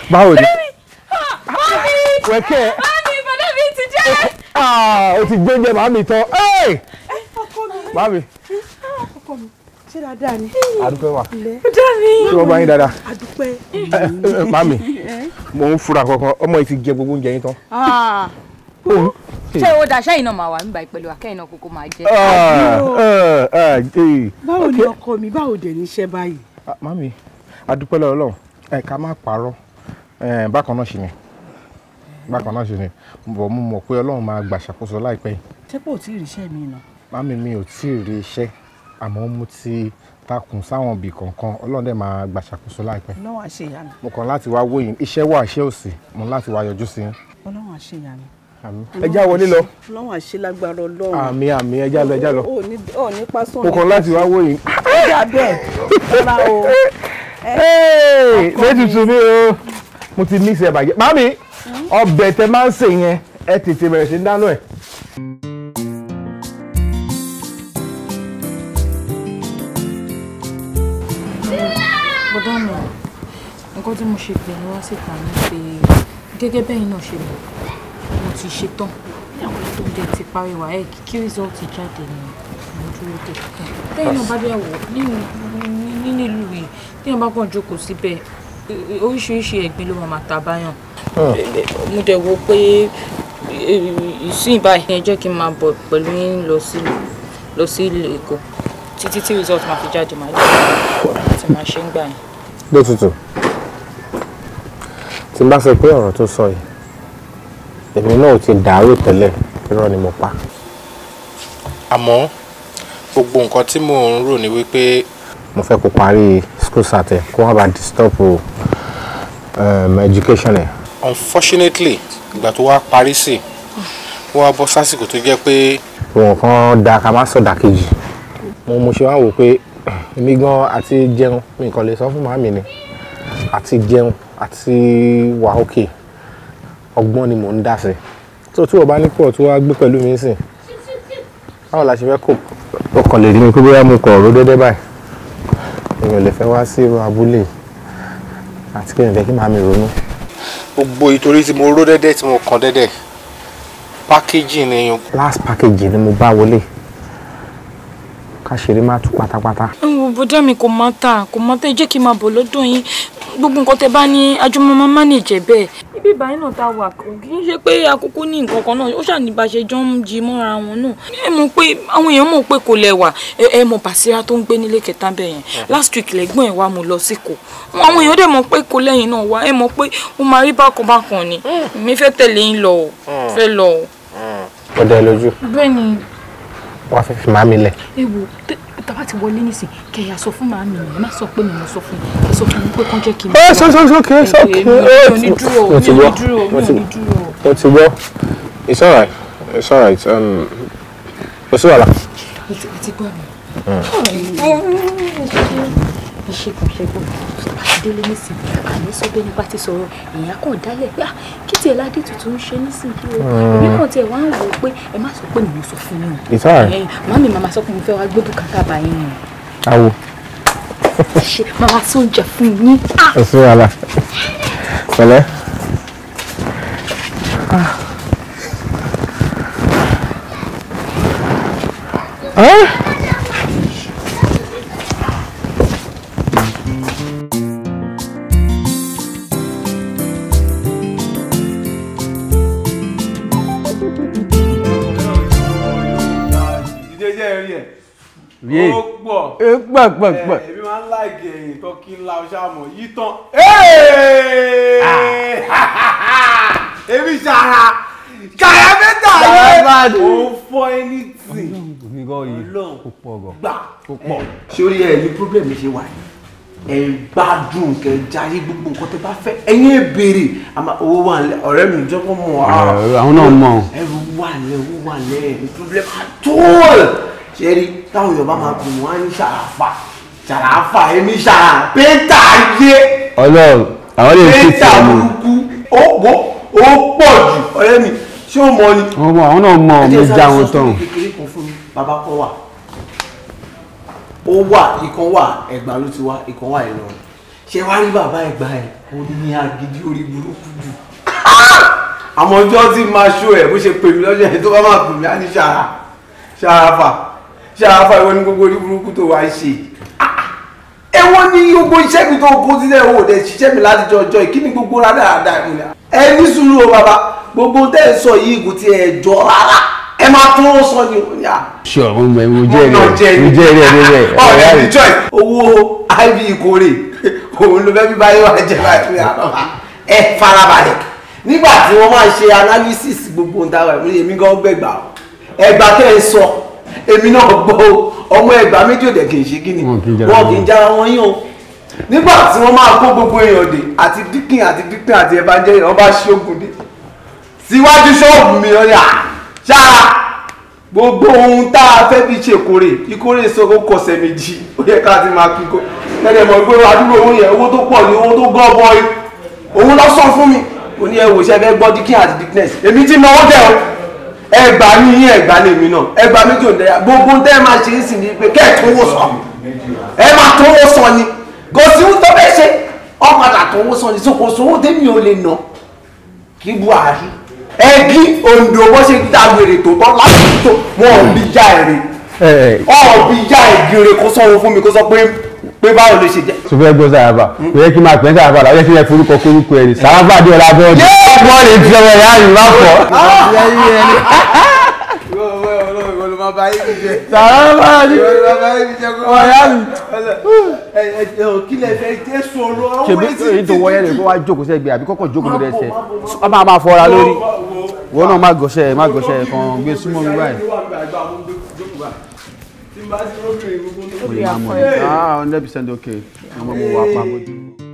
báwo ni Mami! wẹ̀kẹ́ Mami, bọ̀dá mi ti jẹ́! ah o ti gbé oúnjẹ màmí tán ẹ́ẹ̀ ọkọ mi màmí ọkọ mi ṣé dáadáa ni. àdúpẹ́ wà Bọ̀dá mi! tí wọ́n bá yín dáadáa àdúpẹ́. ẹ ẹ màmí mò ń fura kankan ọmọ yìí ti jẹ gbogbo oúnjẹ yín tán. Ṣé o dà sẹ́yìn náà máa wà nígbà ìpẹ̀lú akẹ́yìn náà kókó máa jẹ́? Ah, ah, ah, eh. báwo ni ọkọ mi báwo dẹ̀ ní iṣẹ́ báyìí. Ah, màmí àdúpẹ́ lọ́wọ́ Ọlọ́run ẹ ká má parọ́ Eh, bákan náà ṣì ni bákan náà ṣì ni bọ̀ mo mọ̀ pé Ọlọ́run máa gbà ṣàkóso láìpẹ́ yìí tẹ́pọ̀ tí ì ríṣẹ́ mi nà. màmí mi ò tí ì rí iṣẹ́ àmọ́ mo ti takùn sáwọn ibì kọ̀ọ̀kan Ọlọ́run dẹ̀ máa gbà ṣàkóso láìpẹ́ ọlọ́run àṣeyàní mo kàn láti wá wòyìn iṣẹ́ wà iṣẹ́ ò sí mo ní láti wá yọjú sí yín ọlọ́run àṣeyàní. àmín ẹ já wọlé lọ ọlọ́run àṣelágbára ọlọ́run. àmì àmì ẹ já lọ ẹ já lọ ò ní ò ní pásán. mo kàn láti wá wòyìn. ó dà bẹ́ẹ̀ rárá o. létùtù mi o mo ti mix ẹ bàjẹ́ màmí ọbẹ̀ tẹ máa ń sè yẹn ẹ tètè bẹ̀rẹ̀ sí í dáná ẹ̀. bọ́dá mi nǹkan tí mo ṣe pè ní wá síta ni pé gẹ́gẹ́ bẹ́yìn náà ṣe mọ̀ mo ti ṣe tán tó dé ti parí wà ẹ́ kí rìsọ́ọ̀tì jáde ni mo dúró dé bẹ́yìn náà bá dẹ̀ wọ̀ nínú nínú ìlú yìí téèyàn bá kàn jókòó síbẹ̀ oríṣiríṣi ẹ̀gbin ló máa ta báyàn mo dẹ̀ wo pé ìsìn báyìí ẹ jẹ́ kí n máa bọ̀ pẹ̀lú yín lọ sí lọ sí ìlú Èkó títí tí result máa fi jáde máa lè láti máa ṣe ń gbà yẹn. létùtù tí n bá sọ pé ọ̀rọ̀ tó sọ yìí èmi náà ò ti dàárò tẹ́lẹ̀ irọ́ ni mo pa. àmọ́ gbogbo nǹkan tí mò ń rò ní wípé mo fẹ́ kó parí school sat ẹ̀ kó wá bá disturb um, education ẹ̀. unfortunately ìgbà tó wá parí sí wọ́n wá bọ́ sásìkò tó jẹ́ pé òun kan da ká má sọ̀dà kejì mo mo ṣe wá wò pé èmi gan àti jẹun mi kàn lè sọ fún màmí ni àti jẹun àti wà òkè ọgbọ́n ni mò ń dà sí tó tí o bá ní pọ̀ tó wá gbé pẹ̀lú mi sìn báwo la ṣe fẹ́ kó o kàn lè rí mi pé bóyá mo kọ̀ ọ̀rọ̀ dédé báyìí èmi ò lè fẹ́ wá sí irú abúlé àti kí n fẹ́ kí màmí ronú. gbogbo ìtorí tí mo ró dẹ́dẹ́ tí mo kàn dẹ́dẹ́ pákéjì ni last package ni mo bá wọlé ká ṣeré má tú pátápátá. ẹ̀wọ̀n bọ́dá mi kò má tà kò má tà ẹ jẹ́ kí n máa bọ̀ lọ́dọ̀ yín gbogbo nǹkan tẹ bá ní ajọmọ máa manage bẹ́ẹ̀. ibi ìbáyìí náà tá a wà kò kì í ṣe pé àkókò ní nǹkan kan náà ó ṣàní bá ṣe jọ ń jí mọ́ra wọn náà. ẹ mọ̀ pé àwọn èèyàn mọ̀ pé kò lẹ́wà ẹ mọ̀ Bàsírá tó ń gbé nílé kẹta bẹ́ẹ̀ yẹn last week lẹ́gbọ́n ẹ̀ wá mo lọ sí kò àwọn èèyàn dẹ̀ mọ̀ pé kò lẹ́yìn náà wá ẹ mọ̀ pé ó máa rí bákan bákan ni mi fẹ́ tẹ̀lé yín lọ o fẹ́ lọ o. ó dẹ lójú bẹ́ẹ̀ ni wàá fẹ́ fi màmí lẹ̀. ewu tàbá ti wọlé nísìn kẹyà sọ fún màmí mi ẹ má sọ pé mi mo sọ fún yín ẹ sọ fún mi pé kán jẹ́ kí n. ẹ sọ sọ sọ kí ẹ sọ kí mi ò ní ẹ dúró mo mi ti ò ní gbọ́ dúró mi mo ò ti ní dúró. mo ti gbọ́ it's alright it's alright um, kò sí wàhálà. ẹ ti ẹ ti gbọ́ mi. ẹ ṣe kàn ṣe gbọ́ délé nísìn àní sọ bẹ́ẹ̀ nípa ti sọ̀rọ̀ èèyàn kàn dálẹ̀ pé ah kí tiẹ̀ ládé tuntun ń ṣe nísìn kí o èmi kàn tiẹ̀ wá ń wò ó pé ẹ má sọ pé mi ò sọ fún yín o. it's alright Ẹ̀yin, màmí màmá sọ pé mo fẹ́ wá gbé bùkátà bá yín ni awo ṣe màmá tó ń jà fún yín. Ah! kò sí wàhálà pẹ̀lẹ́. Ah. ìdíjẹ́ rí ẹ̀ Yé. ó pọ̀ ẹ pẹ pẹ pẹ. ẹ̀ èmi máa ń láìkì ẹ̀yìn tó kí ńlá ọṣà mọ̀ yí tán. èmi ṣàrà ṣàrà mẹ́ta Ṣàrà yẹn ó fọ́ anything mi gan yìí Ọlọ́run. kò pọ̀ gan. gbà kò pọ̀. sórí ẹ ní problem ṣe wà yìí ẹ ń gbádùn kẹ jáyé gbogbo nǹkan tẹ bá fẹ́ ẹ̀yin ẹ béèrè àmọ́ owó wà nílẹ̀ ọ̀rẹ́ mi jẹ́ kó mọ̀ á àwọn náà mọ̀. ẹrù wà lẹ̀ owó wà lẹ̀ ní problem at all ṣe rí táwọn Yorùbá máa gùn wọn á ní ṣàràfà ṣàràfà èmi ṣàrà péńtà yé Ọlọ́run àwọn lè fi péńtà tì mí. burúkú ó wọ́ ó pọ̀ jù ọ̀rẹ́ mi ṣé o mọ ni àwọn ọmọ àwọn náà mọ̀ mi já wọn tán. kékeré kan fún mi bàbá kan wà ó wà ìkan wà Ẹ̀gbá ló ti wá ìkan wà Ìlọrin ṣé wá rí bàbá ẹ̀gbá ẹ̀ ó ní agídí orí burúkú jù àmọ́ ọjọ́ tí máa ṣó ẹ̀ bó ṣe pè mí lọ́jọ́ yẹn tó bá máa pè mí á ní ṣàrà ṣàràfà ṣàràfà ìwọ ní gbogbo orí burúkú tó wá ń ṣe ẹwọ́n ní gbogbo iṣẹ́ mi tó kó sílẹ̀ ò dẹ̀ ṣiṣẹ́ mi láti jọ ọjọ́ yìí kí ni gbogbo rádaràda ìmúlẹ̀ ẹ ní sùúrù o bàbá gbogbo tẹ́ ẹ sọ yìí kò tiẹ̀ jọ rárá ẹ máa tún ó sọ ni òun yà. sure mo mọ mo jẹ́ rẹ̀ mo jẹ́ rẹ̀ níbẹ̀ ọ̀rẹ́ ọ̀rẹ́ rẹ̀ mi choice owó iv ìkórè òun ló fẹ́ bí báyìí wà jẹ́ báyìí ẹ farabalẹ̀ nígbà tí wọ́n máa ṣe analysis gbogbo ohun táwa ìmúlẹ̀ èmi gan gbẹ̀gbà o ẹgbà tẹ́ ẹ sọ èmi náà gbọ́ o ọmọ ẹgbà méjì òdẹ kì í ṣe kí ni Wọn kì í jára wọn wọn. kì í jára wọn yín o nígbà tí wọ́n máa kó gbogbo èèyàn dé àti díkìn àti díkìn àti evangelist wọ́n bá ṣógun dé síwájú ṣọ́ọ̀bù mi ọ̀yà ṣáà gbogbo ohun tá a fẹ́ fi ṣe ìkórè ìkórè sọ́kò kọ̀sẹ̀ méjì ó yẹ ká ti máa kíkó lẹ́dẹ̀ mọ̀ pé àdúgbò owó yẹn owó tó pọ̀ ní owó tó gọ́ bọ́ọ̀lì òun lọ sọ fún mi ó ní ẹwò iṣẹ́ fẹ́ gbọ́ díkìn àti dickness èmi ti náwó tẹ̀ ọ́ ẹgbà ní yín ẹgbà lèmi náà ẹgbà méjì ò dẹ́yà gbogbo tẹ́ ẹ máa ṣe é sì ní pé kẹ́ ẹ̀ tó wó sọ ẹ máa tó wó sọ ni kò sí ohun tó fẹ́ ṣe ọ̀padà tó wó sọ ni so kò sówó tẹ́mi ò lè ná kí buhari ẹbí ondo bó ṣe dá wèrè tó tọ́ láti tó wọn ò bí já èrè ọ̀ bí já ìgèrè kó sọ̀rọ̀ fún mi kó sọ pé pé báwo ló ṣe jẹ́. tó fẹ́ gbọ́ sàràfà kò yẹ kí n máa pẹ́ sàràfà làwọn yẹ kí n yẹ forúkọ kórúkọ ẹni sàràfà dé ọ̀la bọ́ọ̀dì bọ́ọ̀lì ti ọmọ ìyá mi má fọ́. sàràfà ni kí lè fẹ́ jẹ́ sọ̀rọ̀ ṣèbí èyí tó wọ́yẹ́ rẹ̀ kó wá jókòó sẹ́gbẹ̀ẹ́ àbí kọ́kọ́ jókòó lórí ẹsẹ̀ ọba máa fọ́ra lórí wọn náà má gọ̀ṣẹ́ má gọ̀ṣẹ́ kan gbé súnmọ́ mi báyìí. mo lè máa mọ̀ ẹ́ ah hundred percent okay ọmọ mo wà pa bójú.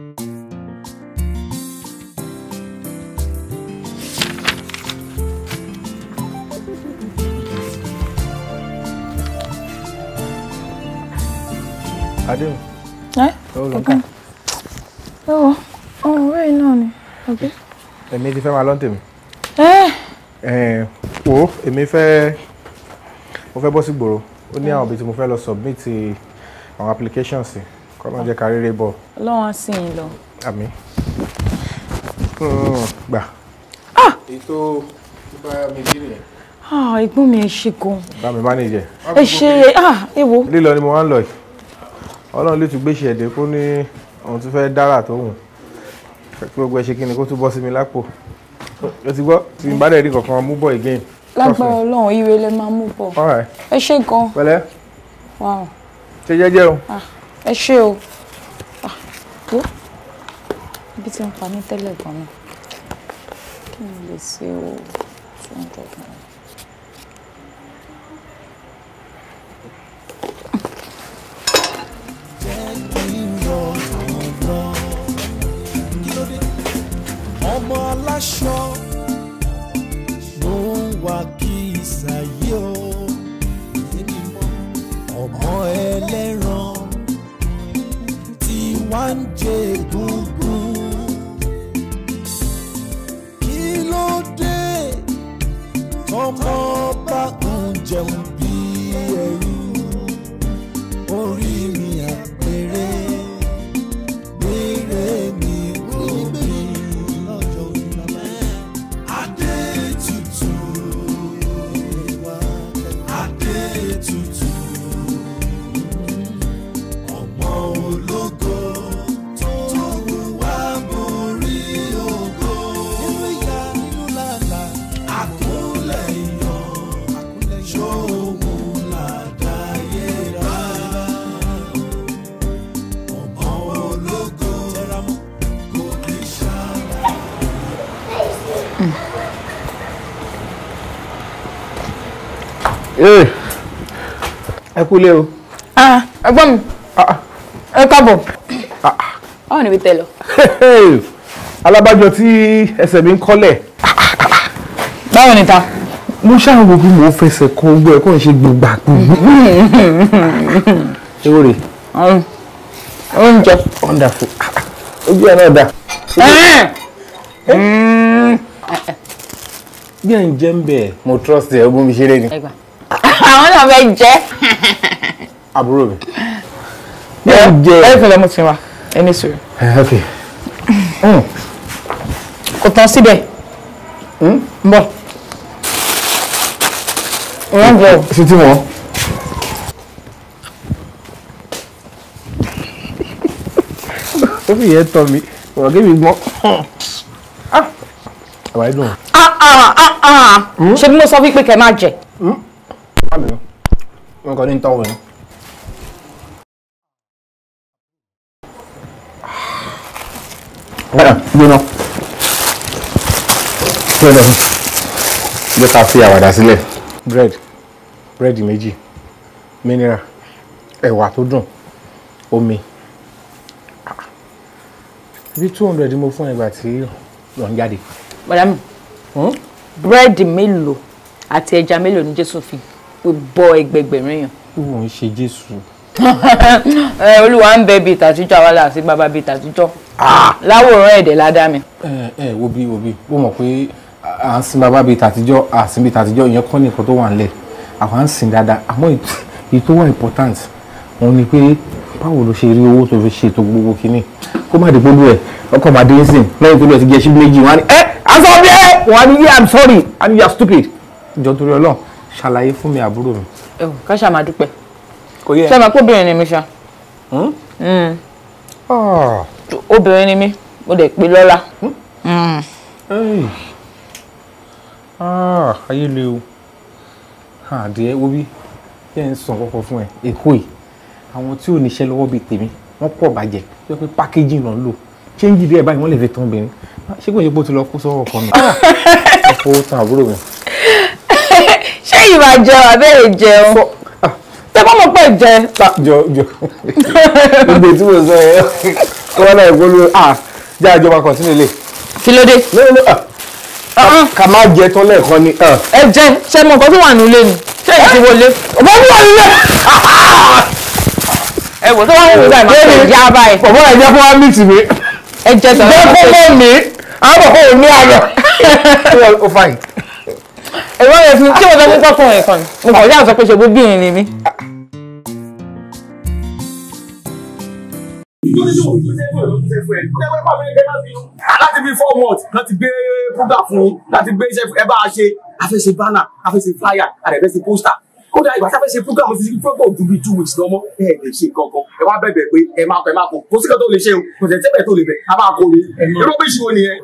adéhùn ẹ ó lọ ká ẹ wọ ọrùn rẹ náà ni ọgbẹ. èmi ti fẹ́ máa lọ́n tèmi ẹ Ẹ̀ẹ́n, wo èmi fẹ́ mo fẹ́ bọ́ sí gbòòrò ó ní àwọn ibi tí mo fẹ́ lọ submit àwọn applications sí kọ́nà jẹ́ ká rere bọ̀ Ọlọ́run á sìn yín lọ. àmì gbà. èyí tó bá mi jí nìyẹn Ah, ẹ̀gbọ́n mi ẹ ṣe gan. bá mi manage ẹ̀. ẹ ṣe ah ẹ wo. lílọ ni mo wá ń lọ yìí ọlọ́run lè tún gbé ṣe ẹ̀dẹ́ kó ní ohun tó fẹ́ dára tó hùn kí gbogbo ẹ ṣe kí ni kó tún bọ́ sí mi lápò o ti gbọ́ tí n bá dẹ̀ rí kankan mú bọ̀ again. Trust me. lágbára Ọlọ́run ire lẹ máa mú bọ̀. All right. ẹ ṣe gan. pẹ̀lẹ́ Wow. ṣe jẹ́jẹ́ o. Ah, ẹ ṣe o. Ah, wo ibi tí ń pa mí tẹ́lẹ̀ gan-an kí n lè ṣe o two hundred naira. ọmọ aláṣọ ló ń wá kí ìsàyè o ọmọ ẹlẹ́ran tí wá ń jẹ gúngún kí ló dé tọmọ bá ń jẹun bí ẹrú orí mi àpèrè gbére mi kò bí lọ́jọ́ ìlànà. Adé tutù Adé tutù ọmọ ológo tó wá borí ògo. Nínú ìyá nínú làlà àkúnlẹ̀ ìyàn ṣóhun làdáyé rà. Ọmọ ológo tẹramọ́ kò ní ṣáà. Ee, ẹ kúlé o. Ah, ẹ̀gbọ́n mi ẹ káàbọ̀. báwo ni ibi tẹ lọ. alábàjọ tí ẹsẹ̀ mi ń kọ́lẹ̀ báwo ni ta. mo ṣáà wo bí mo fẹsẹ̀ kan ogbó ẹ̀ kó n ṣe gbogbo gbogbo. ewo rè oúnjẹ. wonderful ojú ẹ̀ náà dà. bí ẹ̀ ń jẹ́ ń bẹ̀ mo trust ẹ̀ ogún mi ṣeré ni. ẹgbà àwọn náà fẹ́ jẹ́. àbúrò mi. ẹ ẹ fẹlẹ mo ti wa ẹni sùúrù. ẹ ok kò tán síbẹ̀ ń bọ̀ wọ́n jẹ́ o. sí tí wọ́n. ó fi yẹn tọ́ mi ọ̀rọ̀ kí mi gbọ́. àwa dùn. Ah, ah, ah, ah. ṣé bí mo sọ wípé kẹ́ máa jẹ. wọn kàn ní tọ́wọ̀ yẹn. gbóná gbóná jẹ́ ká fi àwàdà sílẹ̀ bread bread méjì mineral ẹ̀wà tó dùn omi bí two hundred mo fún ẹgbàá tí lọ ń jáde. bọ̀dá mi búrẹ́dì mélòó àti ẹja mélòó ni jésù fi bọ ẹgbẹgbẹ̀rún èèyàn. wọ́n ń ṣe jésù. ẹ olúwa ń bẹ bíi tàtijọ́ àwa là sí bàbá bíi tàtijọ́ láwòrán ẹ̀dẹ̀ ládàá mi. ẹ ẹ wo bí wo bí ó mọ̀ pé à ń sin bàbá bíi tàtijọ́ à sin bíi tàtijọ́ ìyẹn kọ́ nìkan tó wà nílẹ̀ àwọn à ń sìn dáadáa àmọ́ èyí- èyí tó wà important òun ni pé báwo ló ṣe rí owó tó fi ṣètò gbogbo kínní kó má dìbò lù ẹ ọkọ̀ máa dé ń sìn lẹ́yìn tó lọ ti jẹ́ ṣíbí méjì wọn á ní ẹ aṣọ bí ẹ wọn á ní yeah i'm sorry and you are stupid. ìjọ torí Ọlọ́run ṣàlàyé fún mi àbúrò mi. ẹ wò ká ṣáà máa dúpẹ́ kò yẹ. ṣé ẹ máa kó obìnrin ni mi ṣá Mm. obìnrin ni mi mo dẹ̀ pé lọ́lá. Mm. Hey. Ah, ayé le o àdìẹ wo bí yẹ ń sàn kọ́kọ́ fún ẹ èkó yìí àwọn tí ò níṣẹ́ lọ́wọ́ bíi tèmi wọ́n pọ̀ bàjẹ́ tó yẹ pé pákéjì náà ń lò chéńjì díẹ̀ báyìí wọ́n lè fi tán obìnrin ṣé kò yẹ kó ti lọ kó sọ́wọ́ kan mi ọkọ̀ ó tan àbúrò mi. ṣé ìwà jẹun àbẹ́rẹ́ jẹun tẹ bá mọ̀ pé jẹ. jọ jọ gbogbo tí mo sọ yẹ kí wọ́n náà gbóló ah jẹ́ àjọba kan sínú ilé. kí ló dé. ká má jẹ tán lẹ́ẹ̀kan ni. ẹ jẹ ṣe mọ nǹkan tó wà nílé ni ṣé èyí ti wọlé. ọmọ mi wà nílé. ẹ wò tó wà nínú ìgbà ìmọ̀ ṣe ìyá báyìí. bàbá ẹ jẹ́ fún wa mí tì mí. ẹ jẹ tọ̀rọ̀ jẹ́ fún mọ́ mi àwọn bàbá ò ní ayọ̀. ó fàyè. ẹ̀rọ yẹn fi tí mo sọ fún tọkùnrin kan ni mo kàn yà sọ pé ṣe gbóbìnrin ni mí. láti bí four months láti gbé program fún yín láti gbé iṣẹ́ ẹ bá a ṣe afẹ́ṣe banner afẹ́ṣe flyer àdẹ̀fẹ́ṣe poster kódà ìgbà tí a fẹ́ ṣe program ti ṣe program ju bíi two weeks lọ́mọ ẹ lè ṣe kankan ẹ wá bẹ̀bẹ̀ pé ẹ máa kọ ẹ máa kọ kò sí kan tó lè ṣe o kò tẹ̀ tẹ́bẹ̀ tó lè bẹ̀ a máa kọ ni irú bí ìṣòro nìyẹn.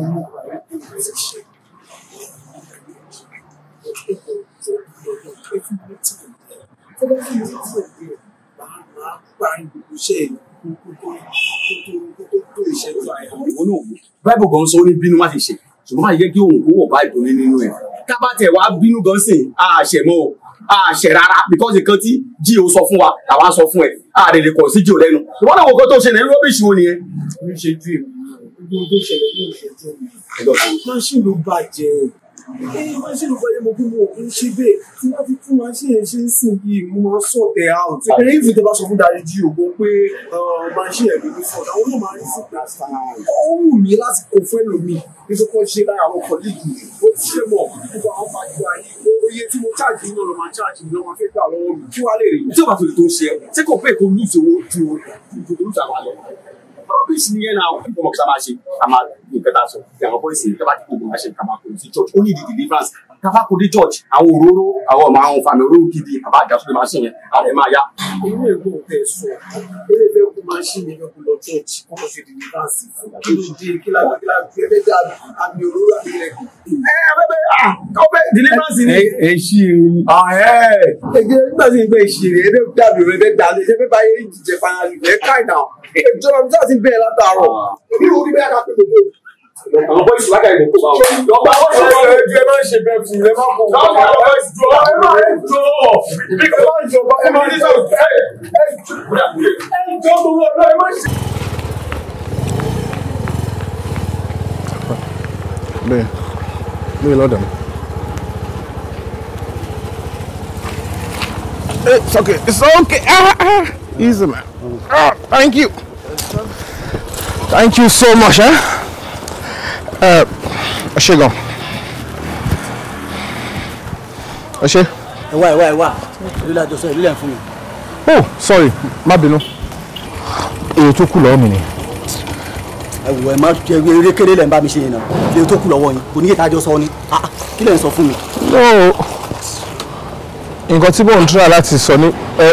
báìbù gan sọ ó ní bínú má ti ṣe ṣùgbọ́n má yẹ kí òun kó wọ̀ báìbù ní nínú ẹ̀ ká bá tẹ̀ wá bínú gan sìn àṣẹ mọ́ o àṣẹ rárá because nǹkan tí jí o sọ fún wa làwa sọ fún ẹ àdè lè kọ̀ sí jí o lẹ́nu ìwọ́n náà wo kó tó ṣe ní rọ́bìṣì wo nìyẹn. mi ṣe ju èmi gbogbo tó ṣẹlẹ̀ ní ìṣẹ́jú mi máṣíìnì ló bàjẹ́ ẹ máṣíìnì ló bàjẹ́ mo bí mo kì í ṣe bẹ́ẹ̀ tí wọ́n fi tún máṣíìnì yẹn ṣe ń sìn yìí mo máa sọ tẹ̀ out ẹ̀rẹ́ ìfì tẹ́ bá sọ fún darí jí ògbó pé máṣíìnì ẹ̀mí ní fọ́ọ̀dà àwọn náà máa rí sí gbàsá ó wù mí láti kó fún ẹlòmíì nítorí kó ṣe lára àwọn kọ̀líìgì ó ti ṣe mọ̀ gbogbo àwọn fàájì ayé oye tí mo cháàjì náà ló máa cháàjì náà máa fẹ́ gbà lọ́wọ́ mi kí wàá lè rí tí o bá fi lè tó ṣe ẹ ṣé kò pé kó ní ìṣòwò ju ju tó ń jà wá lọ. rọ́bìṣì nìyẹn náà ó kọ́ mọ̀ kí a máa ṣe a máa ní nǹkan tá a sọ bí àwọn bọ́ìsì ní kábàtì kò máa ṣe ká máa kó sí church ó ní ìdí deliverance kábà kó dé church àwọn òróró àwọn ọmọ àwọn fàmì òróró gidi àbá àjà tó lè máa ṣe yẹn àwọn ẹ̀ máa yá. inú ẹ̀gbọ́n tẹ̀ sọ eré fẹ́ kó máa ṣí mi fẹ́ kó lọ church kó lọ ṣe deliverance kí ló dé kí lágbá kí lágbá fi ẹgbẹ́ dà àmì òróró àmì ẹ̀gbọ́n. ẹ abẹ́bẹ́ ah ọbẹ̀ deliverance ni. ẹ ṣí i. ẹgbẹ́ nígbà tí ìgbẹ́ ìṣirè ẹgbẹ́ dàbí rẹ ẹgbẹ́ dàlẹ́ ẹgbẹ́ báyé jíjẹ fanali ẹ káì náà ìjọba mi sáà ti bẹ̀rẹ̀ látàárọ̀ bí orí bẹ́ẹ̀ ká pé gbogbo. àwọn bọ́ìsì lákàá ìlú kó bá wọn. lọ́gbà wọn ṣe ẹ ẹ máa ń ṣe bẹ́ẹ̀ fún ẹ máa ń kó. lọ́gbà wọn bọ́ìsì jọ ẹ máa ń jọ ẹ máa ń jọba ẹ máa ń jọ ẹ ẹ jọ gbogbo ọ̀nà ẹ máa ń ṣe. bẹ́ẹ̀ bẹ́ẹ̀ lọ́dọ̀ mi. It's okay. It's okay. Ah, ah. Easy, man. Ah, thank you. Thank you so much, eh? Uh, ṣe gan. Ẹ ṣe. ẹ wá ẹ wá ẹ wá ìlú la jọ sọ ìlú lẹ fún mi. Oh, sorry. Má bínú. Èrò tó kù lọ́wọ́ mi ni. ẹ wò ẹ má jẹ eré kéré lẹ́ ń bá mi ṣe yẹn náà fi tó kù lọ́wọ́ yín kò ní kí tájọ sọ ni Ah, ah, kí lẹ́ ń sọ fún mi. no nǹkan tí mò ń tura láti sọ ní ẹ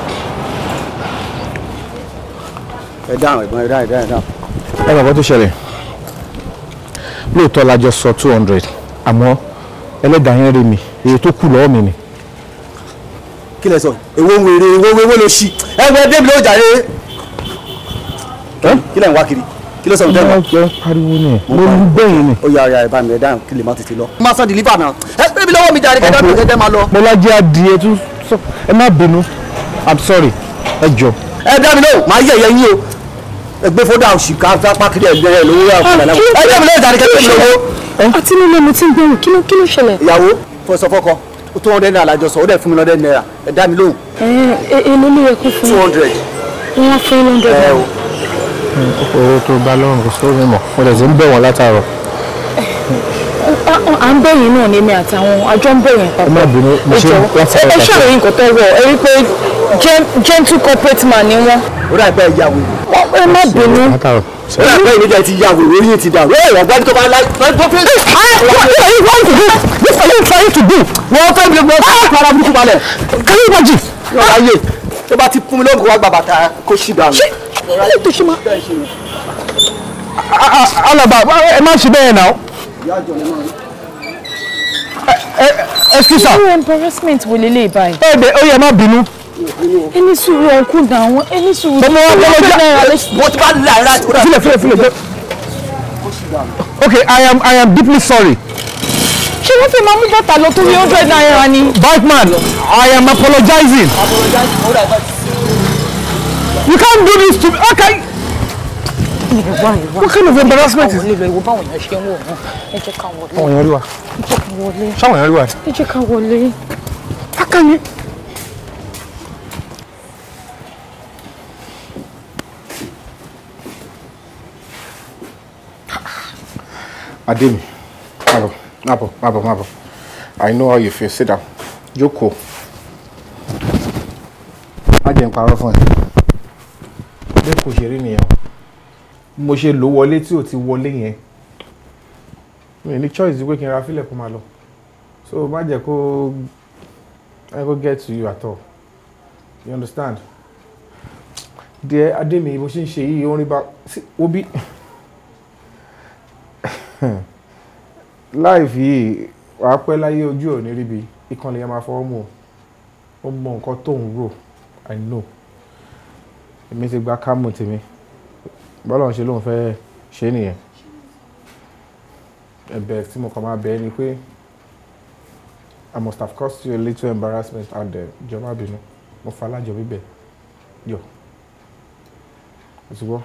ẹ dáhùn ẹ̀gbọ́n ẹ dáhùn ẹ dáhùn ẹ dáhùn. ẹ mọ̀ nǹkan tó ṣẹlẹ̀ lóòótọ́ la jọ sọ two hundred àmọ́ ẹlẹ́dàá yẹn rí mi èyí tó kù lọ́wọ́ mi ni. kí lẹ sọ èwo ń wèrè èwo èwo ló ṣí ẹ wẹ débi ló jàre. kí lẹ ń wá kiri kí ló sọ fún mo tẹ́lẹ̀. jẹ́ pariwo ni mo lu bẹ́yìn ni. ó yà ọ̀yà ẹ̀ bá mi ẹ̀ dáhùn kí lè má tètè lọ. má sọ dìlífà náà ẹ pé mi lọ́wọ́ mi jàre kẹ́kẹ́ mi kẹ́kẹ́ máa lọ. mo lájẹ́ adìẹ tún sọ ẹ má bínú i'm sorry ẹ jọ. ẹ dá mi lóhùn máa yẹ̀ yẹ̀ yín o ẹ gbé fódà òsì ká fapá kiri ẹ̀ lẹ́yìn lówó yà fún ẹ lẹ́wọ̀n. ẹ dá mi lóhùn jàre kẹ́kẹ́ mi lọ́wọ́. àti nílé mo ti ń gbẹ̀rù kí ló kí ló ṣẹlẹ̀. ìyàwó fọsọ fọkọ ó tó hundred naira lájọsọ ó dẹ̀ fún mi lọ́dẹ̀ naira ẹ dá mi lóhùn èlò ló yẹ kó fún two hundred. wọn wá fún one hundred ẹ naira. o owó tó bá lọ́rùn kò sóò mímọ̀ mo lè ti ń bẹ̀ wọ́n látàárọ̀. à ń bẹ̀yìn náà ní èmi àtàwọn àjọ ń bẹ̀yìn ẹ má papọ̀. bínú mo ẹ ṣe jọ̀wọ́ látàárọ̀ ẹ pàṣẹ. ṣàròyìn nǹkan tó wọ̀ ẹ rí i pé gen- gentle corporate man ni wọ́n. ó dà pé ìyàwó Wọ́n- ẹ má bínú. látàárọ̀. ó dà pé ìníjà ti yàwó orí yìí ti dà wọ́n èèyàn gbọ́dọ̀ tó bá láì tó fi. What are you trying to do? wọ́n fẹ́ mi lọ́wọ́ fún ara burúkú balẹ̀. Can you imagine? yọ̀ọ́ ayé tó bá ti fún mi lóhùn kó wá gba bàtà kó ṣì dànù. Ilé tó ṣe máa. Alaba ẹ má ṣe bẹ́ẹ̀ náà. Excuse irú me. embarrassment wo lélẹ̀ báyìí. Ẹ bẹ̀ ó yẹ má bínú. ẹni sùúrù ọkùn dà wọ́n ẹni sùúrù. Mo mọ wọn kọ́ lọ́jà. wọ́n ti bá láì láti kúrò. Filẹ̀ filẹ̀ filẹ̀. Okay, I am I am deeply sorry. ṣé wọ́n fi máa mú bàtà lọ torí hundred naira ni. Batman, I am apologizing. You can't do this to me. Okay. What kind of embarrassment is ilé ìwọ báwọn èèyàn ṣe ń wò wọn ẹ jẹ́ ká wọlé Àwọn èèyàn rí wa. ẹ jẹ́ ká wọlé Ṣáwọn èèyàn rí wa. ẹ jẹ́ ká wọlé. Akani. Ademi, mábọ̀, mábọ̀, mábọ̀, mábọ̀. I know how you feel. Sit down. Jókòó. Má jẹ́ n parọ́ fún ẹ. Bẹ́ẹ̀ kò ṣe rí nìyẹn o. Bí Mo ṣe lò wọlé tí ò ti wọlé yẹn. Mi ò ní choice ju pé kí n ra fílẹ̀ kó máa lọ. So má jẹ́ kó I go get to you at all. You understand? Dear Ademi, bó ṣe ń ṣe yìí, orin bá obi. Life yìí, wàá pẹ́ láyé ojú ò ní ríbi, ìkànnì yẹn máa fọwọ́ mú o. Ó mọ nǹkan tó ń rò, I know. Èmi ti gba kámù tèmi. Bọ́lá ń ṣe lóun fẹ́ ṣe nìyẹn. Ẹ̀bẹ̀ tí mo kàn máa bẹ̀ ẹ́ ni pé. I must have caused you a little embarrassment out there. Jọ̀ọ́ má bínú. Mo fa alájọ bíbẹ̀. Yọ. Òtúbọ̀.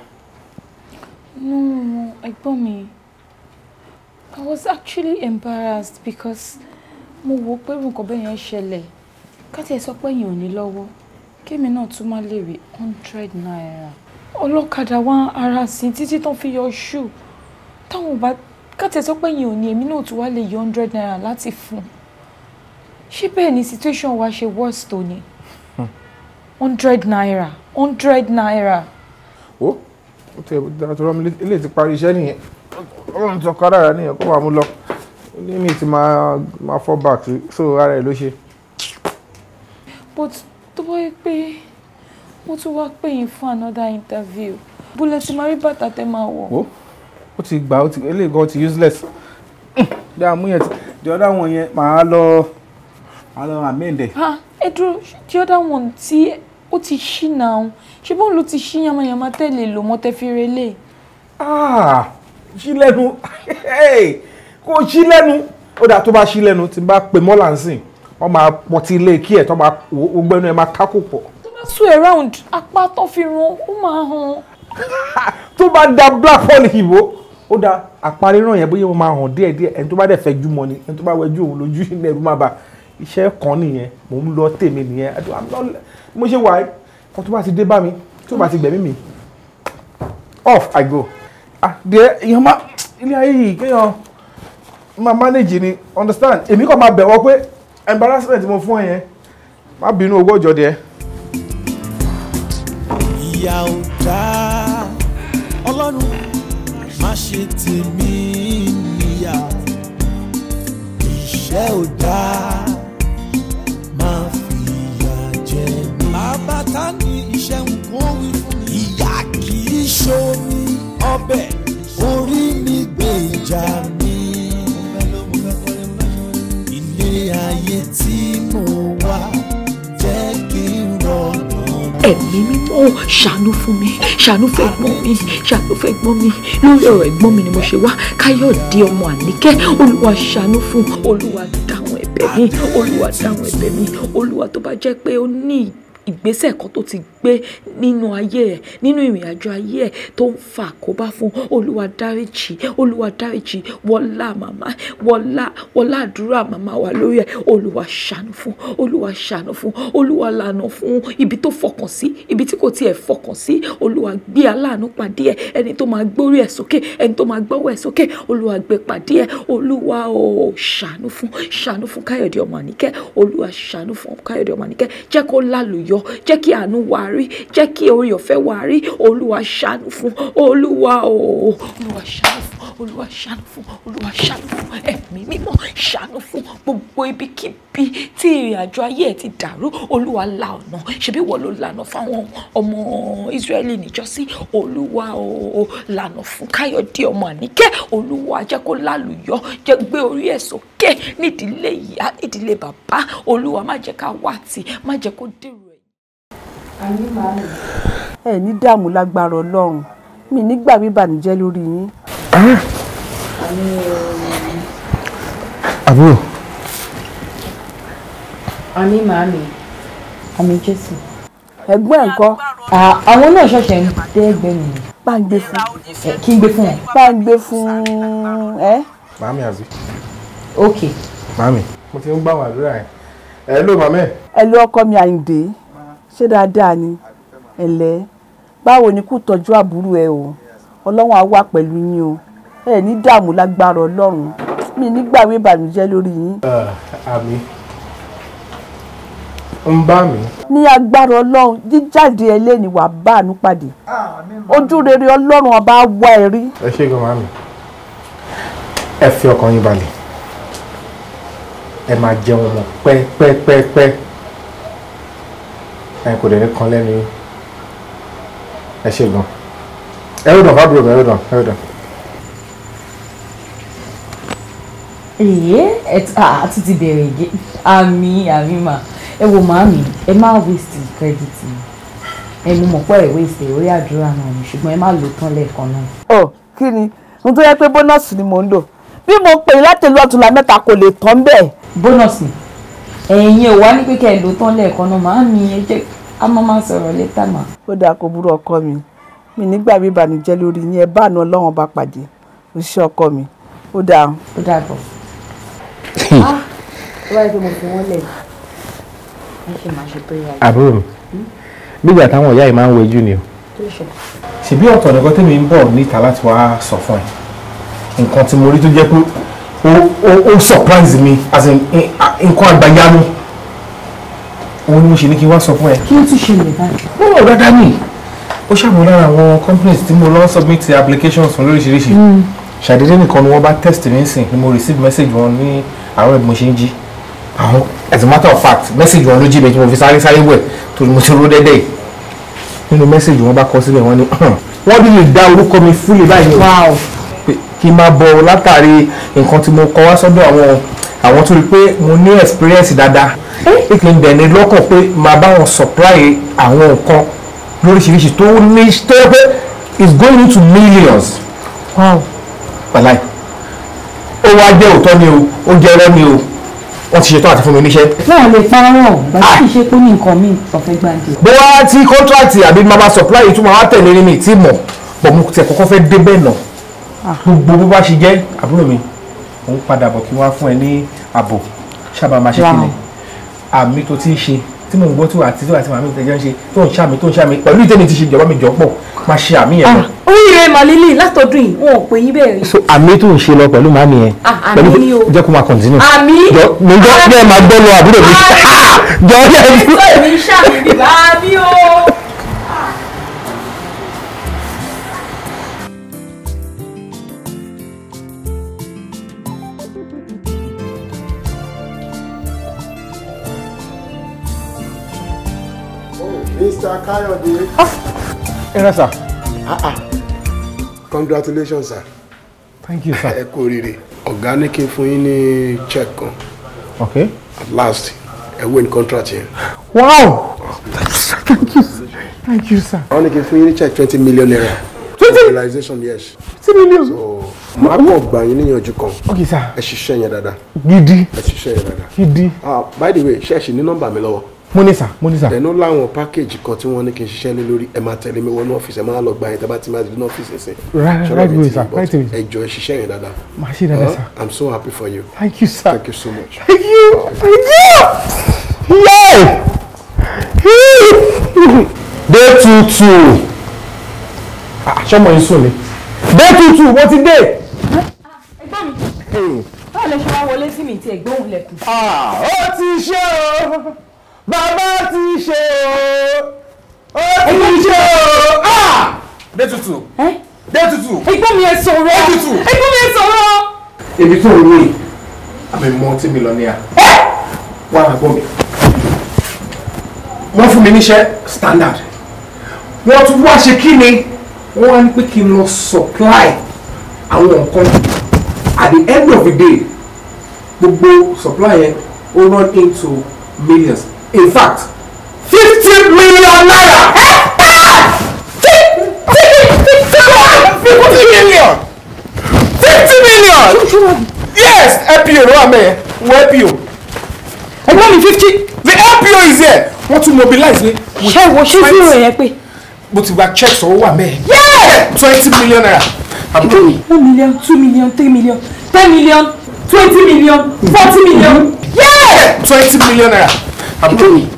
no ẹ̀gbọ́n mi I was actually embarrassed because mo wò pé nǹkan bẹ́ẹ̀ yẹn ṣẹlẹ̀ káti ẹ̀ sọ pé èèyàn ò ní lọ́wọ́ kémi náà tún má lè rí hundred naira ọlọ́kadà wá ara sí títí tán fi yọ ṣù táwọn bá káti ẹ̀ sọ pé èèyàn ò ní èmi náà tún wá lè yọ hundred naira láti fún un ṣé bẹ́ẹ̀ ni situation wa ṣe worse tó ni hundred naira hundred naira. Ó ó tẹ dára tó rọ́mi ilé ti parí iṣẹ́ nìyẹn. Ọlọ́run ti ọkọ ara rẹ̀ nìyẹn kó máa mú lọ. Ó ní mi ti máa máa fall back sí so ara ẹ̀ ló ṣe. but tó bá yẹ pé wọ́n tún wá pè yín fún another interview bólẹ̀ tí máa rí bàtà tẹ́ máa wọ̀. Ó ó ti gbà ó ti eléyìí gan ti useless. Bí a mú yẹn ti the other one yẹn màá lọ màá lọ amend ẹ̀. ah ẹ dúró the other one tí ó ti ṣí náà ṣé bóun ló ti ṣí yamayama tẹ́lẹ̀ lò mọ́ tẹ́ fi relé. Ah, ṣí lẹ́nu Hey, kò ṣí lẹ́nu ó dà tó bá ṣí lẹ́nu tí n bá pè mọ́là ń sìn wọ́n máa pọtí ilé kí ẹ̀ tó máa gbogbo ẹnu ẹ̀ máa kákò pọ̀. tó bá sùn around apá tó fi ràn ó máa hàn. tó bá da black hole ìbò ó da àparí náà yẹn bóyá wọ́n máa hàn díẹ̀ díẹ̀ ẹni tó bá dẹ̀ fẹ́ jú mọ́ ni ẹni tó bá wẹjú òun lójú ilẹ̀ ẹ̀rú máa bà iṣẹ́ kan nìyẹn mò ń lọ tèmi nìyẹn I don't- I'm not- mo ṣe wà kan tó bá ti dé bá mi tó bá ti gbẹ̀mí mi off I go ah díẹ̀ èèyàn má ilé ayé yìí kéèyàn máa manage ni understand èmi kàn máa bẹ̀wọ̀ pé embarrassment mo fún ẹ yẹn má bínú owó ọjọ́ díẹ̀. ìyà ò dá ọlọ́run ṣe tèmi níyà iṣẹ́ ò dáa máa fìyà jẹ mí. bàbá ta ni iṣẹ́ ń kó wí fún mi. ìyá kì í ṣomi ọbẹ̀ orí mi gbé ìjà mi. ilé ayé tí mo wá jẹ́ kí n rọrùn. ẹ̀mí mímọ́ ṣàánú fún mi ṣàánú fún ẹ̀gbọ́n mi ṣàánú fún ẹ̀gbọ́n mi lórí ọ̀rọ̀ ẹ̀gbọ́n mi ni mo ṣe wá káyọ̀dé ọmọ àníkẹ́ olúwa ṣàánú fún olúwa dáhùn ẹ̀bẹ̀ mi olúwa dáhùn ẹ̀bẹ̀ mi olúwa tó bá jẹ́ pé ó ní ìgbésẹ̀ kan tó ti gbé nínú ayé ẹ̀ nínú ìrìn àjò ayé ẹ̀ tó ń fa àkóbá fún olúwa dáríjì olúwa dáríjì wọlá màmá wọlá wọlá àdúrà màmá wa lórí ẹ̀ olúwa ṣàánú fún olúwa ṣàánú fún olúwa lànà fún ibi tó fọkàn sí ibi tí kò tiẹ̀ fọkàn sí olúwa gbé aláàánú pàdé ẹ̀ ẹni tó máa gbórí ẹ̀ sókè ẹni tó máa gbọ́wọ́ ẹ̀ sókè olúwa gbé pàdé ẹ̀ olúwa ò ṣàánú fún ṣàánú fún káyọ̀dé ọmọ àníkẹ́ olúwa ṣàánú fún káyọ̀dé ọmọ àníkẹ́ jẹ́ kó lálùyọ jẹ́ kí àánú wà rí jẹ́ kí orí ọ̀fẹ́ wà rí olúwa ṣàánú fún olúwa ò olúwa ṣàánú fún olúwa ṣàánú fún olúwa ṣàánú fún ẹ̀mí mímọ́ ṣàánú fún gbogbo ibikíbi tí ìrìn àjò ayé ẹ̀ ti dàrú olúwa la ọ̀nà ṣebí wọ́n ló lànà fáwọn ọmọ Ísírẹ́lì níjọ́sí olúwa ò lànà fún káyọ̀dé ọmọ àníkẹ́ olúwa jẹ́ kó lálùyọ jẹ́ gbé orí ẹ̀ sókè nídìílé ìyá nídìílé bàbá olúwa má jẹ́ ká wá tì má jẹ́ kó dèrò ẹ ní dààmú lágbára ọlọ́run mi nígbà bíbànújẹ́ lórí yín. àbúrò àmì màámi àmì jésù. ẹ̀gbọ́n ẹ̀ ńkọ́. àwọn náà ṣẹ̀ṣẹ̀ ń dé ẹgbẹ́ mi. bá ń gbé fún. kí n gbé fún wọn. bá ń gbé fún ẹ. màámi àbí ok. màámi mo ti ń gbà wọn àdúrà yẹn ẹ ló màmá ẹ. ẹ ló ọkọ mi àyìndé ṣé dáadáa ni ẹ̀lẹ́ báwo ni kú tọ́jú àbúrò ẹ o ọlọ́run á wà pẹ̀lú yín o ẹ ní dààmú lágbára ọlọ́run mi nígbàwé ìbànújẹ́ lórí yín. àmì ń bá mi. ní agbára ọlọ́run jíjáde ẹlẹ́ni wàá bá àánú pàdé ojú rere ọlọ́run ọba á wá ẹ rí. ẹ ṣe gan màámi ẹ fi ọkàn yín balẹ̀ ẹ máa jẹun mọ́ pẹ́pẹ́pẹ́pẹ́ ẹ kò dẹ̀ ní kan lẹ́nu yín ẹ ṣe gan ẹ ó dàn fábùrò mi ẹ ó dàn ẹ ó dàn. èyí àti ti bẹ̀rẹ̀ ìgé àmì àmì mà ẹ wo màámi ẹ má waste credit mi ẹ mú mọ̀ pé ẹ waste orí àdúrà náà ni ṣùgbọ́n ẹ má lò tán lẹ́ẹ̀kan náà. ọ kí ni ohun tó yẹ pé bónọ́ọ̀sì ni mò ń lò bí mo pè é láti lu ọ̀túnla mẹ́ta kò lè tán bẹ́ẹ̀. bónọ́ọ̀sì ẹ̀yin ò wá ní pé kẹ́ ẹ lò tán lẹ́ẹ̀kan náà màámi ẹ jẹ́ a máa máa sọ̀rọ̀ létà mà. ó dáa kó burú ọkọ mi mi nígbà bí ìbànújẹ́ lórí yín ẹ bá àánú ọlọ́run bá pàdé ó ṣe ọkọ mi ó dáa. ó dáa bọ̀. ah ó wáyé pé mo fi wọ́n lẹ̀ ẹ ṣe máa ṣe prayer. àbúrò mi bígbà táwọn ìyá yìí máa ń wojú ni o kí ló ṣe. ṣèbí ọ̀tọ̀ nìkan tèmi ń bọ̀ níta láti wá sọ fún ẹ nǹkan tí mo rí tó jẹ́ pé ó ó ó surprise mi as in in- nǹkan àgbàyanu òun ni mo ṣe ní kí n wá sọ fún ẹ. kí ló tún ṣẹlẹ̀ báyìí. ó dáadáa nì ó ṣàmú lára àwọn companies tí mo lọ submit applications fún lóríṣiríṣi ṣàdédé nìkan ni wọ́n bá test mi sìn ni mo receive message wọn ní àárọ̀ bí mo ṣe ń jí àwọn as a matter of fact message wọn ló jí mi tí mo fi sáré sáré wẹ̀ torí mo ti ró dẹ́dẹ́ yìí nínú message wọn bá kọ síbẹ̀ wọ́n ní wọ́n bí lè dá orúkọ mi fúlẹ̀ báyìí o pé kí n máa bọ̀ látàrí nǹkan tí mo kọ wá sọ́dọ̀ àwọn àwọn tó rí pé mo ní experience dáadáa pé kí n dẹ̀ ní lọ́kàn pé máa bá wọn supply àwọn nǹkan lóríṣiríṣi tó ní tó yẹ pé is going into millions. wow wàláì ó wá jẹ́ òótọ́ ni o ó jẹ́ ẹrẹ́ ni o wọ́n ti ṣetán àti fún mi níṣẹ́. náà lè parọ́ bàbá kì í ṣe pé ní nǹkan míì ọ̀fẹ́ gbàǹdì. bóyá tí kọ́ńtrátì àbí mama supply yìí tún máa wá tẹ̀lé ní mi tí mọ̀ bọ̀ mo tẹ̀ kọ́kọ́ fẹ́ dé bẹ́ẹ̀ nà gbogbo bó bá ṣe jẹ́ àbúrò mi òun padà bọ̀ kí wọ́n á fún ẹ ní ààbò sábà máa ṣe kí ni àmì tó ti ń ṣe tí mò ń gbọ́ tí wà àti tí wà àti màmí ìtẹ́jọ́ ń ṣe tó ń ṣàmì tó ń ṣàmì pẹ̀lú ìtẹ́ni ti ṣe ìjọba mi jọ pọ̀ máa ṣe àmì yẹn lọ. oríire màlílì látọdún yìí wọn ò pè yín bẹ́ẹ̀ rí. so àmì tó ń ṣe lọ pẹ̀lú màmí yẹn Ah, pẹ̀lú àmì ni o. jẹ́ kó máa continue. Àmì. jọ mi jọ bí ẹ máa gbọ́ lọ àbúrò mi jọ yẹ àmì tó èmi ń ṣàmì bíbá àmì o. Mr. Kayode. ẹ rẹ sà. congratulations sir. thank you sir. ẹ kú oríire ọ̀gá ní kí n fún yín ní check kan okay. at last ẹ win contract yẹn. wow thank you thank you sir. wọ́n ní kí n fún yín ní check twenty million naira. twenty mobilization yes. twenty million. so màá kàn gbà yín níyànjú kan. okay sir. ẹ ṣiṣẹ́ yẹn dáadáa. gidi ẹ ṣiṣẹ́ yẹn dáadáa. gidi. ah by the way ṣé ẹ ṣì ní nọ́mbà mi lọ́wọ́. mo ní sà mo ní sà. ẹnu láwọn pákéjì kan tí wọ́n ní kí n ṣiṣẹ́ lé lórí ẹ máa tẹ̀lé mi wọnú ọ́fíìsì ẹ máa lọ gba yẹn tẹ́ bá ti máa di ní ọ́fíìsì ẹ̀sìn. Right- Ṣọ́rọ̀ right mi away, ti sir, but right away. ẹ jọ̀ọ́ ẹ ṣiṣẹ́ yẹn dáadáa. Màá ṣe dáadáa, Huh? sir. I'm so happy for you. thank you sir. Thank you so much. thank you thank you. yay. day two two. sọmọ yìí sùn ni. day two two mo ti dé. ẹ̀gbọ́n mi báwo lẹ ṣe wá wọlé sí mi tí ẹ̀gbọ́n òun lẹ̀kùn. ó ti ṣe o bàbá ti ṣe o ó ti ṣe o. dé tutù. dé tutù. ẹ̀gbọ́n mi ẹ sọ̀rọ̀ ẹ̀gbọ́n mi ẹ sọ̀rọ̀. ebi tó ń wé àmì multi millionaire wà á gbọ́ mi wọ́n fún mi níṣẹ́ standard wọ́n tún wá ṣe kí ni wọ́n wá ní pé kí n lọ supply àwọn nǹkan at the end of the day gbogbo supply yẹn ó run into millions in fact fifty million naira. fifty million fifty million yes LPO ló wà mẹ́ẹ̀ wọ LPO ẹgbẹ́ mi fifty the LPO is here wọ́n tún mobilize ní. ṣé wo ṣé zero yẹn pé. mo ti gba check sọ̀rọ̀ wà mẹ́ẹ̀ twenty million naira àbúrò mi. one million two million three million ten million twenty million forty million. twenty million naira àbúrò mi.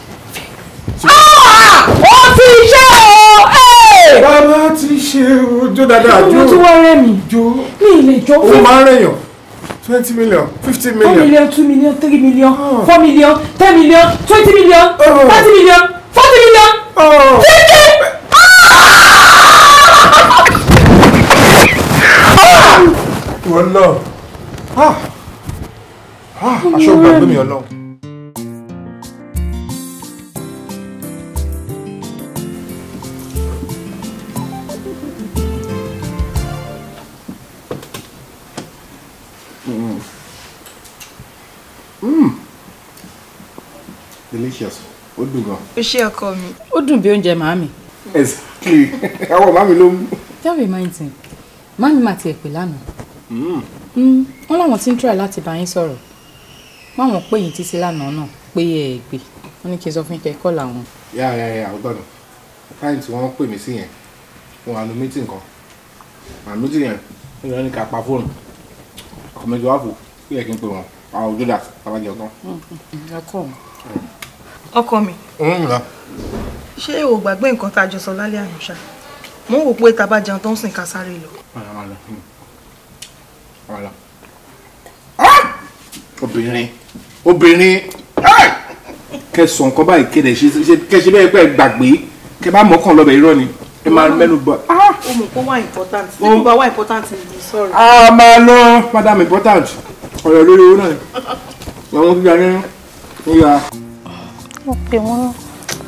ó ti ṣe o. bàbá ti ṣe ojú dáadáa jó mo tún wá rẹ́ mi. jó mi ì lè jó ó fún máa ń rẹ̀yàn twenty million fifty one million. million two million three million four million ten million twenty million thirty million forty million. fifty. ìwọ náà Ah! Ah, aṣọ gbàgbé mi ọlọ́run. delicious ó dùn gan. ó ṣe ọkọ mi. ó dùn bí oúnjẹ màámi. exactly àwọn màmí ló mú. that reminds me màámi máa tiẹ̀ pè lánàá Mm, wọ́n láwọn tí ń try láti bá yín sọ̀rọ̀ wọ́n àwọn pè yín títí lánàá náà pé ẹ ẹ̀ gbé wọ́n ní kí n sọ fún yín kẹ́ kọ́ làwọn. yà yà yà ọgbọ́n client tí wọ́n pè mí sí yẹn fún àánú meeting kan àánú meeting yẹn ní ìrọ̀ ní ká pa fóònù ọkọ̀ méjì wá fò kí yẹ kí n pè wọ́n àwọn ojú dà tábàjẹ́ ọ̀tán. ọkọ mi. ọkọ mi ṣé o gbàgbé nǹkan tá a jọ sọ lálẹ́ àná ṣá mo ń wò pé tá a bá jẹun tó ń sìn ká sáré lọ. obìnrin obìnrin kẹsàn nǹkan báyìí kéde ṣe kẹsẹ bẹ́ẹ̀ pẹ́ gbàgbé kẹ bá mọ́kàn lọ́bẹ̀ irọ́ ni ẹ máa mẹ́nu bọ̀. ó mọ̀ pé wá important tí kò bá wá important ni sọ̀rọ̀. a máa lọ madam important ọ̀rọ̀ lórí owó náà ni àwọn gbígbà ní nígbà. mo pè wọ́n náà.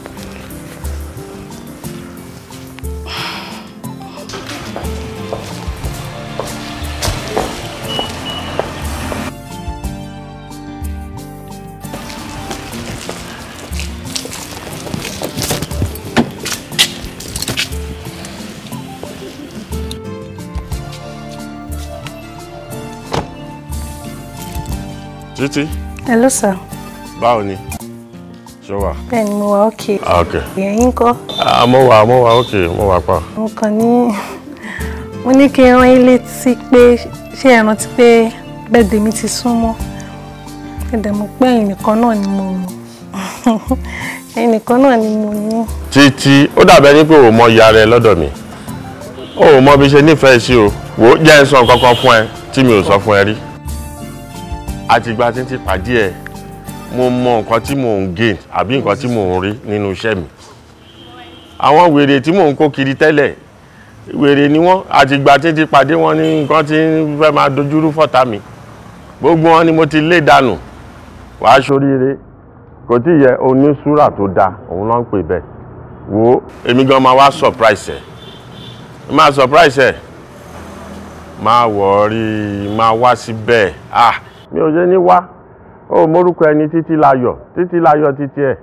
títí hello sir báwo ni ṣé wà. bẹ́ẹ̀ ni mo wà okay Ah, ok ìyẹn kọ́ Ah, mo wà mo wà ok mo wà pa. mo kàn ní mo ní kí n rán yín létí pé ṣé ẹ rántí pé bẹ́ẹ̀dẹ̀ mi ti súnmọ́ ẹ̀dẹ̀ mo pé ẹ̀yin nìkan náà ni mo ẹ̀yin nìkan náà ni mo ní. títí ó dàbẹ̀ ní pé o mọ ìyá rẹ lọ́dọ̀ mi o ò mọ bí ṣe nífẹ̀ẹ́ sí o wò ó jẹ́ ń sọ nǹkan kan fún ẹ tí mi ò sọ fún ẹ rí àtìgbà tí ń ti pàdé ẹ mo mọ nǹkan tí mò ń gain àbí nǹkan tí mò ń rí nínú iṣẹ́ mi àwọn wèrè tí mò ń kó kiri tẹ́lẹ̀ wèrè ni wọ́n àtìgbà tí ń ti pàdé wọn ní nǹkan tí ń fẹ́ máa dojúrú fọ́tà mi gbogbo wọn ni mo ti lé dànù wàá ṣoríire kò kò tí ì yẹ onísúrà tó dáa òun ló ń pè bẹ́ẹ̀ wo èmi gan máa wá surprise ẹ̀ máa surprise ẹ̀ máa wọ̀ọ́rí máa wá síbẹ̀ ah mi ò ṣe ní wá ó mórúkọ ẹni títí láyọ̀ títí láyọ̀ títí ẹ̀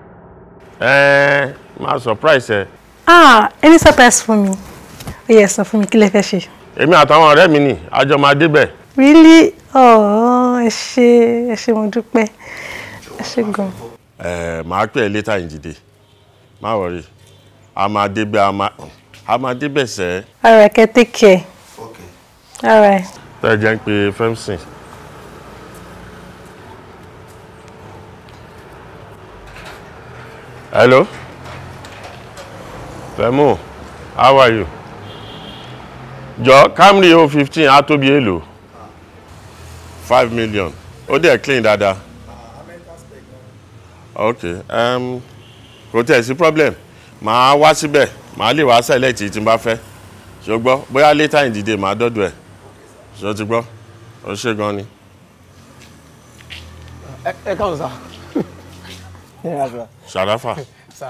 ẹ̀ máa surprise ẹ̀ ah any surprise fún mi ó yẹ sọ fún mi kí lẹ fẹ́ ṣe. èmi àtàwọn ọ̀rẹ́ mi nì àjọ máa débẹ̀ really oh ẹ ṣé ẹ ṣé mo dúpẹ́ ẹ ṣé gan. ẹ̀ máa pè é later in the day má wọ̀rí a máa débẹ̀ a máa a máa débẹ̀ sẹ́ alright kẹ́ take care alright. tẹ́ ẹ jẹ́ ń pe femson hello fẹ́mù how are you jọ Camry o fifteen á tóbi èlò five million ó dẹ̀ clean dáadáa ok um, kò tẹ̀ sí problem màá wá síbẹ̀ màá lè wá select tí n bá fẹ́ ṣùgbọ́n bóyá later in the day màá dọ́dọ̀ ẹ̀ ṣó ti gbọ́ ó ṣe gan ni. ẹ ẹ káwọn sá. Ṣàráfà sá.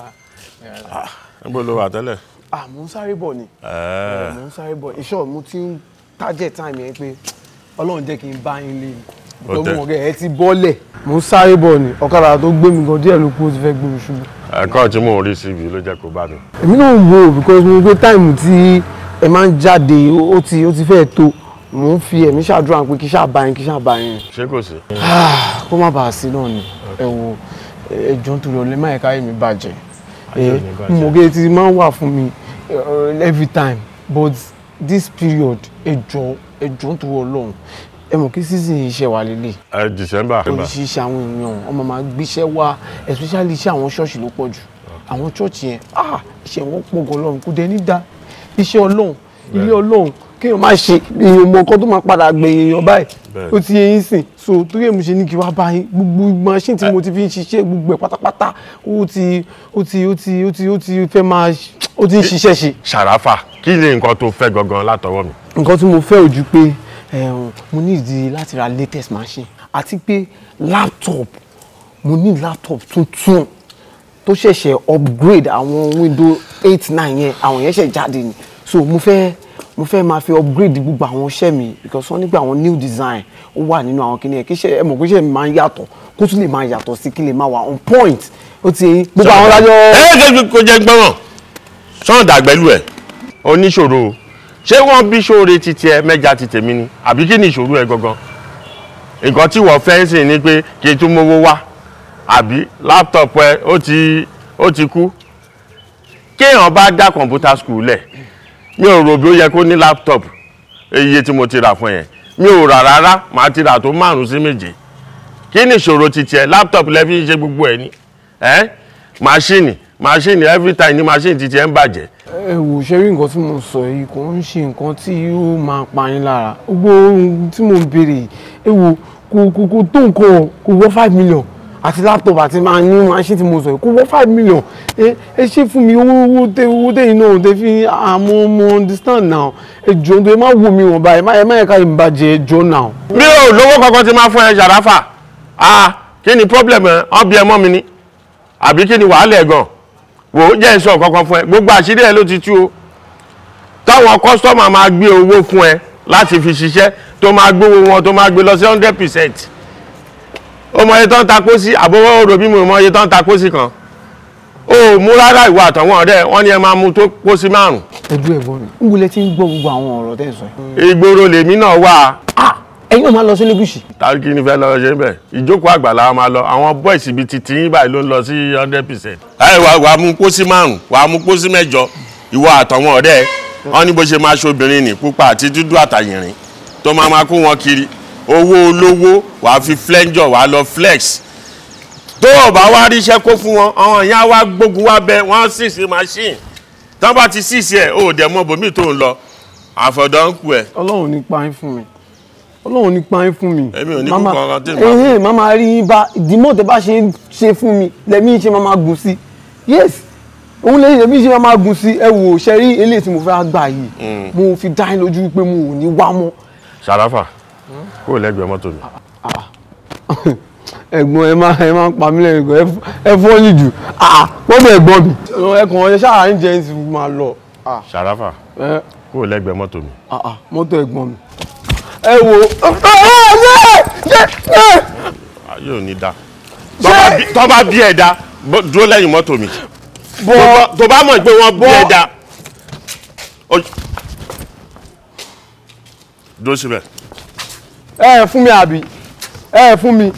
níbo ló wà tẹ́lẹ̀. ah mo ń sáré bọ̀ ni. Ẹ̀ẹ́. mo ń sáré bọ̀ iṣẹ́ mo ti ń target time yẹn pé ọlọ́run jẹ́ kí n bá yín lé ni. Ó ìjọba tẹ́. ọ̀gá ẹ ti bọ́lẹ̀. mo ń sáré bọ̀ ni ọ̀kadà tó gbé mi gan díẹ̀ ló kú ó ti fẹ́ gbé mi ṣubú. ẹ̀kọ́ tí mò ń rí síbi ló jẹ́ kó bá mi. èmi náà ń wo because mo gbé táìmù tí ẹ máa ń jáde ó ti ó ti fẹ́ tó mo ń fi ẹ̀mí ṣàdúrà pé kí ṣáà bá yín kí ṣáà bá yín. ṣé kò sí. Ah, kó má bàa sí náà ni ẹ wo ẹjọ́ nítorí ọ̀lẹ́ máa ẹ̀ka èmi bàjẹ́ Ayé ò ní bàjẹ́. mo gé ti máa ń wà fún mi eh, every time but this period ẹjọ́ ẹjọ́ nítorí ọlọ́run ẹ mọ̀ kí season iṣẹ́ wa lélẹ̀ ẹ December. oríṣiríṣi àwọn èèyàn ọmọ máa gbéṣẹ́ wá especially iṣẹ́ àwọn ṣọ́ọ̀ṣì ló pọ̀ jù àwọn ṣọ́ọ̀ṣì yẹn ah iṣẹ́ wọn pọ̀ gan ọlọ́run kò dé ní dá iṣẹ́ ọlọ́run ilé ọlọ́run kéèyàn máa ṣe èèyàn mọ nǹkan tó máa padà gbé èèyàn báyìí Bẹ́ẹ̀. ó ti yẹ yín sìn so torí ẹ̀ mo ṣe ní kí wá bá yín gbogbo machine tí mo ti fi ń ṣiṣẹ́ gbogbo ẹ̀ pátápátá ó ti ó ti ó ti ó ti ó ti fẹ́ máa ó ti ń ṣiṣẹ́ ṣe. Ṣàráfà kí ni nǹkan tó fẹ́ gangan látọwọ́ mi. nǹkan tí mo fẹ́ ojú pé ẹ̀hún, mo ní ìdí láti ra latest machine àti pé laptop mo ní laptop tuntun tó ṣẹ̀ṣẹ̀ upgrade àwọn window eight nine yẹn àwọn yẹn ṣẹ̀ jáde ni so mo fẹ́ mo fẹ́ máa fi upgrade gbogbo àwọn iṣẹ́ mi because wọ́n nígbà àwọn new design ó wà nínú àwọn kìnìyàn kí iṣẹ́ ẹ mọ̀ pé iṣẹ́ mi máa ń yàtọ̀ kó tún lè máa yàtọ̀ sí kí lè máa wà on point ó ti yẹn gbogbo àwọn lájọ. ẹ ẹ kò jẹ gbọ́ràn sọ́ọ̀n dàgbẹ́lú ẹ̀ oníṣòro o ṣé wọ́n bí ṣóore ti tiẹ̀ mẹ́ja ti tèmi ni àbí kí ni ìṣòro ẹ gangan nǹkan tí wọ́n fẹ́ sìn ni pé kí n tún mówó wá àbí láptọ̀pù ẹ ó ti ó ti kú kéèyàn bá dá kọ̀ǹpútà skul lẹ̀ mi ò rò bí ó yẹ kó ní láptọ̀pù iye tí mo ti rà fún yẹn mi ò rà rárá màá ti rà tó márùn sí méje kí ni ìṣòro ti tiẹ̀ láptọ̀pù lẹ́ fi ń ṣe gbogbo ẹ̀ ni ẹ́ máṣíìnì máṣíìnì every time ni máṣíìnì ti tiẹ̀ ń bàjẹ́ ẹ wò ṣe rí nǹkan tí mo sọ yìí kò ń ṣe nǹkan tí yóò máa pa yín lára gbogbo ohun tí mo ń béèrè yìí ẹ wò kò kò kò tó nǹkan kò wọ́ five million àti laptop àti máa ní machine tí mo sọ yìí kò wọ́ five million ẹ ẹ ṣe fún mi owó owó tẹ owó tẹ̀yìn náà tẹ fi àmọ́ mo understand now ẹ jọ nítorí má wò mí wọ̀n báyìí má ẹ má yẹ ká yìí bàjẹ́ ẹ jọ now. mi ò lówó kankan tí máa fún ẹ ṣàráfà ah kí ni problem ẹ ọ bí ẹ mọ́ mi ni àbí kí ni wàhálà ẹ gan wò ó jẹ́ ìsọ̀ kankan fún ẹ gbogbo àṣírí ẹ ló ti tú o táwọn kọ́sítọ́mà máa gbé owó fún ẹ láti fi ṣiṣẹ́ tó máa gbówó wọn tó máa gbé lọ sí hundred percent ó mọ iye tó ń ta pósí àbówó òrò bí mo mọ iye tó ń ta pósí kan ó mú rárá ìwà àtàwọn ọ̀rẹ́ wọn ni ẹ máa mú tó pósí márùn. ẹjọ́ ẹ̀gbọ́n mi ń wulẹ̀ tí ń gbọ́ gbogbo àwọn ọ̀rọ̀ tẹ́ ẹ sọ yìí. ìgboro lèmi náà wà. ẹ̀yin náà máa lọ sí lẹ́gùsì. tàbí kí ni fẹ́ lọ ṣe bẹ́ẹ̀ ìjókòó àgbàlá máa lọ àwọn bọ́ìsì bíi titi yín báyìí ló ń lọ sí hundred percent. ẹ wà wà á mú pósí márùn wà á mú pósí mẹ́jọ ìwọ àtàwọn ọ̀rẹ́ ẹ wọn ní bó ṣe máa ṣobìnrin ní pupa àti dúdú àtàyìnrín tó máa máa kó wọn kiri owó olówó wà á fi flẹ́ńjọ wà á lọ flex tó o bá wá ríṣẹ́ kó fún wọn àwọn ìyá wa gbógun wá bẹ wọ́n sì sí machine tí wọ́n bá ti sì sí ẹ̀ ó dẹ̀ mọ́ bòmí tó ń lọ àfọ̀dọ́ ń kú ẹ̀. ọlọ́run ní pa yín fún mi ọlọ́run ní pa yín fún mi. èmi ò ní Mama- kúkọ ọ̀rọ̀ tí mo bá ẹ̀hìn màmá rí yín bá ìdìmọ̀ tẹ bá ṣe ń ṣe fún mi lẹ́mí ṣe máa gùn sí yes òun lè lẹ́mí ṣe máa gùn sí ẹ wò ṣe rí eléyìí tí mo fẹ́ gbà yìí mo fi dá yín lójú pé mo ò ní wá mọ́. Ṣàráfà kó o lẹ́gbẹ̀ẹ́ mọ́tò mi. ẹ̀gbọ́n ẹ máa ẹ máa ń pa mí lẹ́yìn gan ẹ fọ́ ní jù ah mọ́tò ẹ̀gbọ́n mi ẹ̀kàn ọ̀yẹ́ ṣáà ń jẹ́ ẹ̀ sì máa lọ. ah Ṣàráfà ẹ kúrò lẹ́gbẹ̀ẹ́ mọ́tò mi. ah ah mọ́tò ẹ̀gbọ́n mi. ẹ wo ayé ò ní da Tó bá bí- tó bá bí ẹ̀ da bó- dúró lẹ́yìn mọ́tò mi Tó bá- tó bá mọ̀ pé wọ́n bí ẹ̀ da ó- dúró síbẹ̀. ẹ fún mi àbí ẹ fún mi.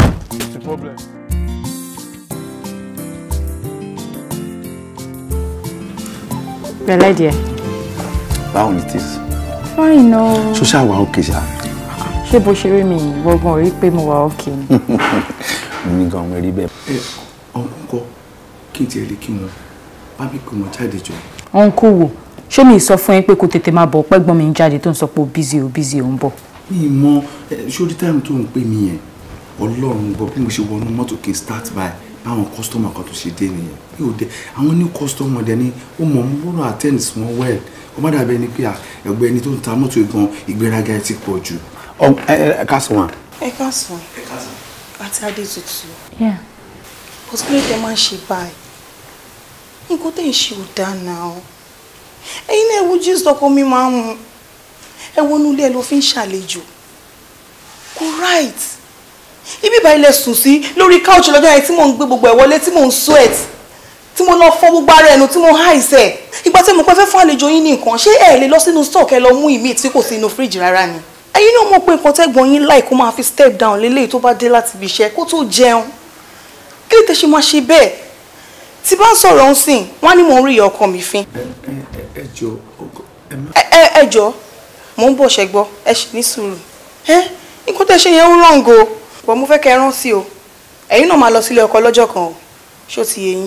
Pẹ̀lẹ́ díẹ̀. báwo ni tis Fine o. ṣó ṣáà wà òkè ṣá Ṣé bó ṣe rí mi gbọ́gbọ́n rí pé mo wà òkè ni? mi gan mo rí bẹ́ẹ̀. ẹ ọ̀hún kọ́ kí n tiẹ̀ lè kí wọn bá mi pè wọ́n jáde jọ. Ọ̀nkú wò. Ṣé mi sọ fún yín pé kó tètè máa bọ̀ pẹ́gbọ́n mi ń jáde tó ń sọ pé ó bízí o bízí o ń bọ̀? mi ì mọ ẹ, sórí táìmù tó ń pè mí yẹn ọlọ́run gbọ́ bí mo ṣe wọnú mọ́tò kí n start by báwọn kọ́sítọ́mà kan tó ṣe dé nìyẹn mi ò dé àwọn ní kọ́sítọ́mà dẹ ni ó mọ̀ mo gbọ́dọ̀ attend sí wọn well ó má dàbí ẹni pé à, ẹgbẹ́ ẹni tó ń ta mọ́tò gan ìgbéraga ẹ ti pọ̀ jù. ẹ ká sọ wọn. ẹ káàsán àti adétutù Yeah. but kí ló dé máa ń ṣe báyìí nǹkan tẹ̀ ń ṣe ò dáa náà o ẹ̀yin náà ewu jíìsì ọkọ mi máa ń mu ẹ wọnú ilé ẹ ló fi ń ṣàlejò kò right ibi ìbá ilẹ̀ sùn sí lórí couch lọ́jọ́ yẹn tí mò ń gbé gbogbo ẹ̀ wọlé tí mò ń sweat tí mo lọ fọ́ gbogbo ara ẹnu tí mo háìsẹ̀ ìgbà tí mo pẹ́ fẹ́ fún àlejò yín ní nǹkan ṣé ẹ lè lọ sínú store kẹ́ lọ mú ìmí tí kò sí inú fíríjì rárá ni ẹ̀yin náà mọ̀ pé nǹkan tẹ́gbọ̀n yín láì kó máa fi step down lélẹ́yìí tó bá dé láti ibi iṣẹ́ kó tó jẹun kí lè tẹ́ ṣe máa ṣe bẹ́ẹ̀ tí bá ń sọ̀rọ̀ ń sìn wọ́n á ní mò ń rí ìyá ọkọ mi fín ẹ jọ ẹ ẹ ẹ jọ mò ń bọ̀ ṣẹ́gbọ́ ẹ ṣì ní sùúrù ẹ nǹkan tẹ́ ṣe yẹn ń ràn go bọ̀ mo fẹ́ kẹ́ ẹ rántí o ẹ̀yin náà máa lọ sílé ọkọ lọ́jọ́ kan o ṣó ti yé yín.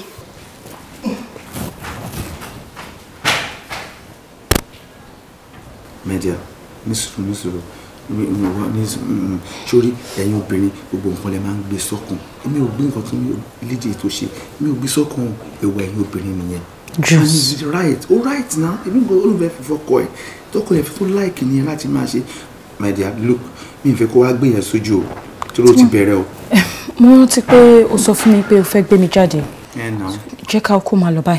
media nísòro nísòro mi mi wá ní mm, sórí ẹ̀yin obìnrin gbogbo nǹkan lè máa ń gbé sọ́kàn èmi ò gbé nǹkan tó ní lédè tó ṣe mi ò gbé sọ́kàn ẹ̀wọ̀ ẹ̀yin obìnrin nìyẹn. Juice. and it's right ó right now èmi gbọ́ olùfẹ́ fífọ́ kọ ẹ̀ tọkọ ẹ̀ tó like nìyẹn láti máa ṣe media look mi ò fẹ́ kó wá gbé yẹn sójú o tó ló ti bẹ̀rẹ̀ o. Mo rántí pé o sọ fún mi pé o fẹ́ gbé mi jáde. ẹ nà Jẹ́ ká kó máa lọ báyìí.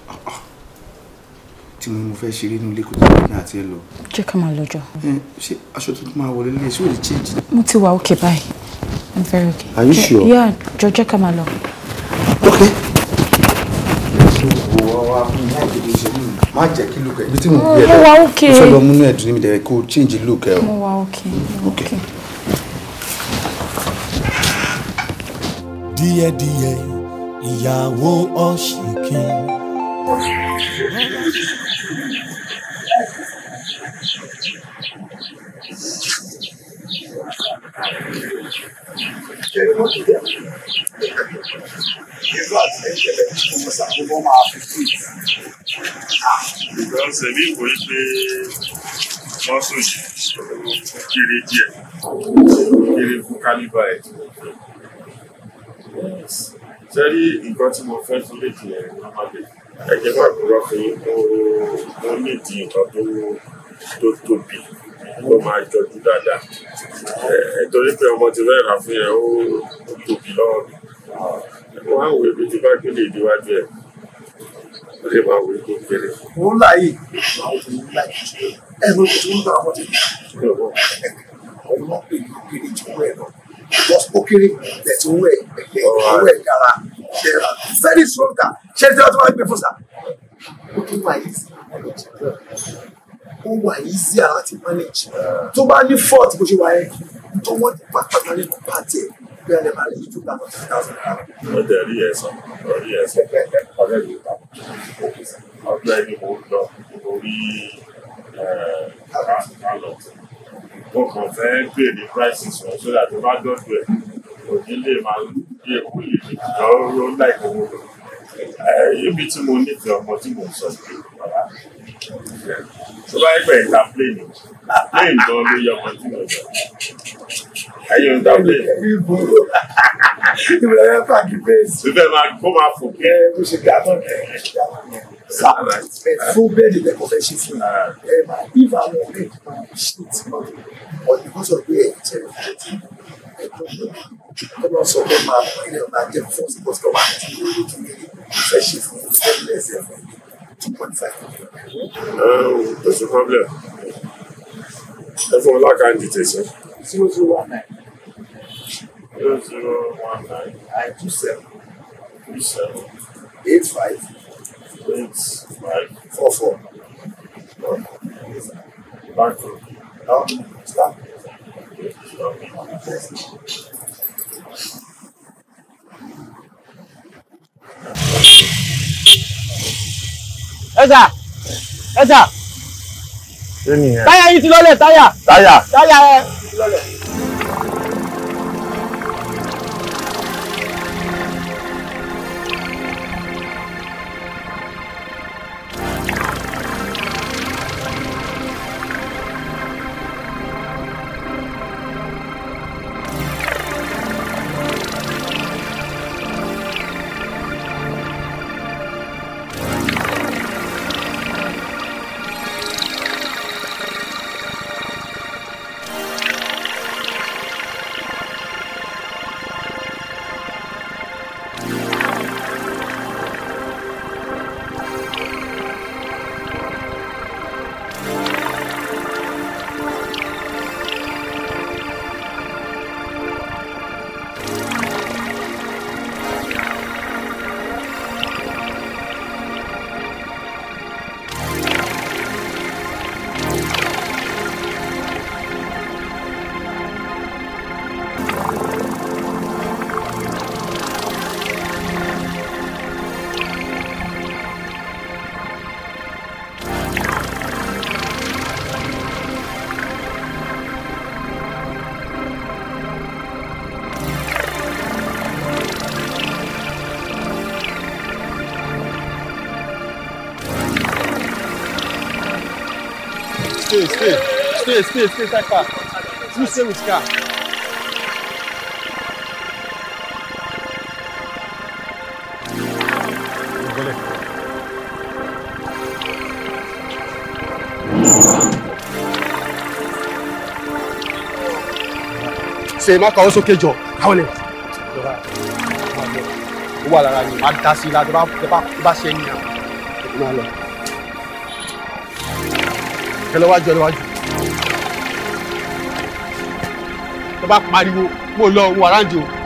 tí mo ní mo fẹ́ ṣeré nílé kó tó ní àti ẹ lọ. Jẹ́ ká máa lọ jọ. ẹ ṣé aṣọ tuntun máa wọlé lé ṣé ò lè change. Mo ti wà òkè báyìí. I'm very okay. Are you Jẹ́- sure? Yeah, jọ jẹ́ ká máa lọ. má jẹ́ kí look ẹ̀ ibi tí mo Mo gbé ẹ lọ wà okay. mo fẹ́ lọ múnú ẹ̀dùn níbi dẹ̀ kó change look ẹ o. Mo wà òkè. mo wà òkè. díẹ̀díẹ̀ ìyàwó ọ̀ṣìnkìn. Because èmi wò ó pé mọ́sùn yìí kéré díẹ̀ kéré fún kálíbà ẹ̀. Sẹ́rí nǹkan tí mo fẹ́ fún léjì ẹ̀ lọ́mọdé. Ẹ jẹ́ máa kúrọ́ fún yín mo mo nídìí nǹkan tó tó tóbi tó máa jọjú dáadáa. Ẹ torí pé ọmọ ti fẹ́ rà fún yẹn ó ó tóbi lọ́wọ́ mi. Wọ́n á wò ebi tí bá gbélé ìdíwájú ẹ̀. Ó lè máa wò ó tó kéré. mo ń láàyè àwọn tó ń láàyè ẹ mo tó ń bá àwọn tó ń bá àwọn ọmọ pè ní kéré tí owó ẹ lọ just ó kéré bẹ̀tẹ̀ owó ẹ ẹgbẹ́ owó ẹ dára ṣe ra very strong car ṣe tí wọ́n tó máa gbé fún sa ó tún wà yìí sí ó wà yìí sí àwọn ti manage tó bá ní fault bó ṣe wà yẹn tó wọ́n ti pàtàkì nínú pàtì ẹ̀ bí ẹ lè máa lè yí tó gbà lọ sí thousand naira. ó dẹ̀ rí ẹ̀sán rí ẹ̀sán ọ̀rẹ́ mi ta ọgbẹ́ ni mo lọ orí kálọ̀ mo kàn fẹ́ gbé ní prices wọn sódà tó bá dọ́dọ̀ ẹ̀ òní lè máa gbé èkó lè lè lọ ó láì owó lọ ibi tí mo nífẹ̀ẹ́ ọmọ tí mo sọ pé bàbá tó bá gbẹ̀ ìta plane plane gan ló yẹ ọmọ tí mo sọ ẹ̀yin ń ta plane ìbílẹ̀ yẹn pàdé bẹ́ẹ̀sì. síbẹ̀ máa kó máa fò kí. ẹ bó ṣe gbà náà ẹ sáà ẹ fún bẹ́ẹ̀dì lẹ́kọ̀ọ́ fẹ́ ṣe fún yìí ẹ máa bí àwọn ọ̀rẹ́ ẹ̀ máa ṣe tí wọ́n ọ̀dì kan sọ pé ẹ̀ jẹ́ ẹ̀ ẹ lọ sọ pé máa bọ ilé ọba jẹ first customer àti lórí tó ní fẹ́ ṣe fún un stainless ẹ̀ fún two point five. kò sí problem ẹ fún mi lákàntì tẹ̀sán. zero zero one nine zero zero one nine nine two seven two seven eight five eight five four four. back to No, stop. ẹ̀sà ẹ̀sà kí nìyẹn. táyà yìí ti lọ́lẹ̀ táyà táyà táyà ẹ̀ ti lọ́lẹ̀. Stay, stay, stay, stay, stay, stay fast. You stay with car. ṣe má kàwé sókè jọ káwọn lè. ó wà lára yìí má dá sí i láti bá bá bá ṣe é nìyà. ó máa lọ. ẹ lọ wájú ẹ lọ wájú. tó bá pariwo mo lọ wo àráǹdì o.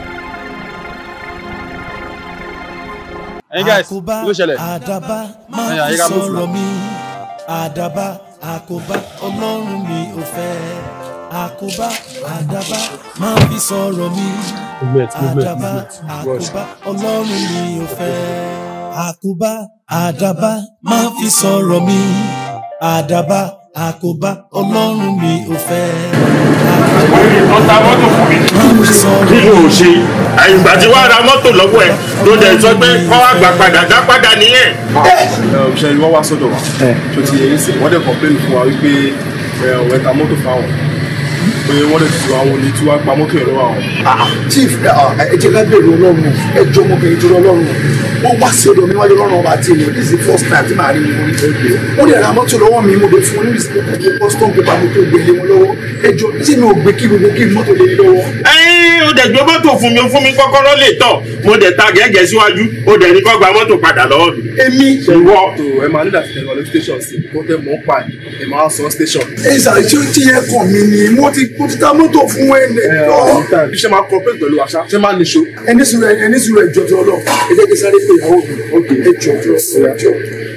ẹyin guys àkóbá ló ṣẹlẹ̀. àdàbà máa Ẹ̀yin, fi àyíká move sọ̀rọ̀ now. mi àdàbà àkóbá ọlọ́run mi ò fẹ́ àkóbá àdàbà máa fi sọ̀rọ̀ mi Movement, movement, àdàbà movement. àkóbá ọlọ́run mi ò fẹ́ àkóbá àdàbà máa fi sọ̀rọ̀ mi àdàbà àkóbá ọlọ́run mi ò fẹ́ wọ́n ta mọ́tò fún mi kí ló ń ṣe àyìnbá tí wàá ra mọ́tò lọ́wọ́ ẹ̀ tó dẹ̀ sọ pé kọ́ wá gbà padà dá padà nìyẹn. ṣe ni wọ́n wá sọ́dọ̀ wa tó ti yẹn sè wọ́n dẹ̀ complain fún wa wípé ọ̀rẹ́ ta mọ́tò fáwọn pé wọ́n dẹ̀ tu àwọn olè tí wọ́n pa mọ́tò yẹn lọ́wọ́ àwọn. chief ẹ jẹ́ ká bẹ̀rù ọlọ́run ẹ jọ ọmọbìnrin tó lọ́rùn wọ́n wá sí ọ̀dọ̀ mi wájú ọlọ́run ọba àti ènìyàn this is the first time tí màá rí wọn ní ẹgbẹ́ wọ́n dẹ̀ ra mọ́tò lọ́wọ́ mi mo dé fún wọn ní ìsìnkú custom paper mi tó gbélé wọn lọ́wọ́ ẹ jọ tí mi ò gbé kí gbogbo kí mọ́tò lé lọ́wọ́. ẹyin o dẹ̀ gbé mọ́tò fún mi o fún mi kọ́kọ́rọ́ lè tọ̀ mo dẹ̀ ta gẹ́gẹ́ síwájú o dẹ̀ ní kó gba mọ́tò padà lọ́wọ́ mi. èmi. ìwọ. tó ẹ máa nígbà tí ẹ lọ lọ station sí kó tẹ mọ́ pa ẹ máa sọ station. ẹ ṣàlẹ̀ tí ó ti yẹ kàn mí ni mo ti mo ti ta mọ́tò fún ẹ lọ. bí ṣe máa cooperate pẹ̀lú àṣà ṣe máa níṣó. ẹni sùúrù ẹni sùúrù ẹjọ tó lọ ẹ jẹ́ kí sáré pé ìyàwó mi ẹjọ tó lọ ẹjọ.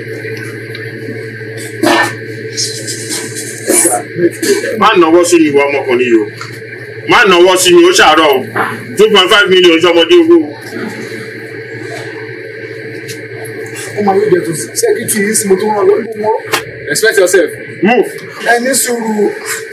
má nọwọ́ sí mi ìwọ ọmọkùnrin yìí o má nọwọ́ sí mi ó ṣàárọ̀ o two point five million sọmọdé owó o. ó máa ń jẹ tó sẹ́kítì yìí sí mo tó rán lọ ibú mọ́. respect yourself. move. ẹni sùúrù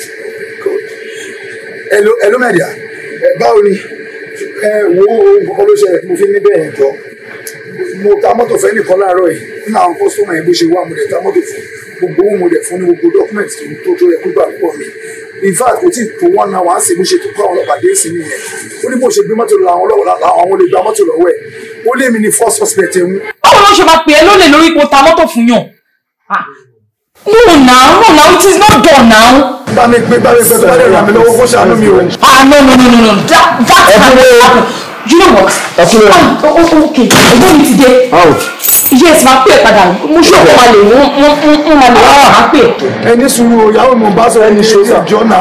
ẹlò ẹlò mẹ́díà ẹ báwo ni ẹ wo nǹkan ló ṣẹlẹ̀ tí mo fi ní bẹ́ẹ̀ yẹn jọ mo ta mọ́tò fẹ́ nìkan láàárọ̀ yìí nínú àwọn kọ́sọ́mù yẹn bó ṣe wá mo dẹ̀ ta mọ́tò fún gbogbo ohun mo dẹ̀ fún ní gbogbo dọ́kúmẹ̀tì tó tó yẹ kó gbà pọ̀ mi in fact kò tí ì tó wọ́n náà wọ́n á sì bó ṣe tó kọ́ àwọn ọlọ́pàá dé sí nìyẹn ó ní bó ṣe gbé mọ́tò lọ àwọn ọlọ́wọ́ àwọn olè gba mọ́tò lọ́wọ́ ẹ̀ ó lé mi ní first suspect ẹ̀ ń báwo ló ṣe máa pè é lólè lórí ipò ta mọ́tò fún yàn No now, no now, it is not done now. bá mi pé bá mi pé tó bá lè ràn mí lọ́wọ́ kó ṣàánú mi o. Ah no no no no no that that can happen. You know what? Ah, oh, oh, okay, ẹ̀gbọ́n mi ti dé. Yes, máa pè é padà. Mo ṣe ọ̀pọ̀ máa lè wọ́n wọ́n wọ́n máa lè wọ́n máa pè é. ẹni sùúrù o ìyàwó mi ò bá sọ ẹni sórí ìjọ náà.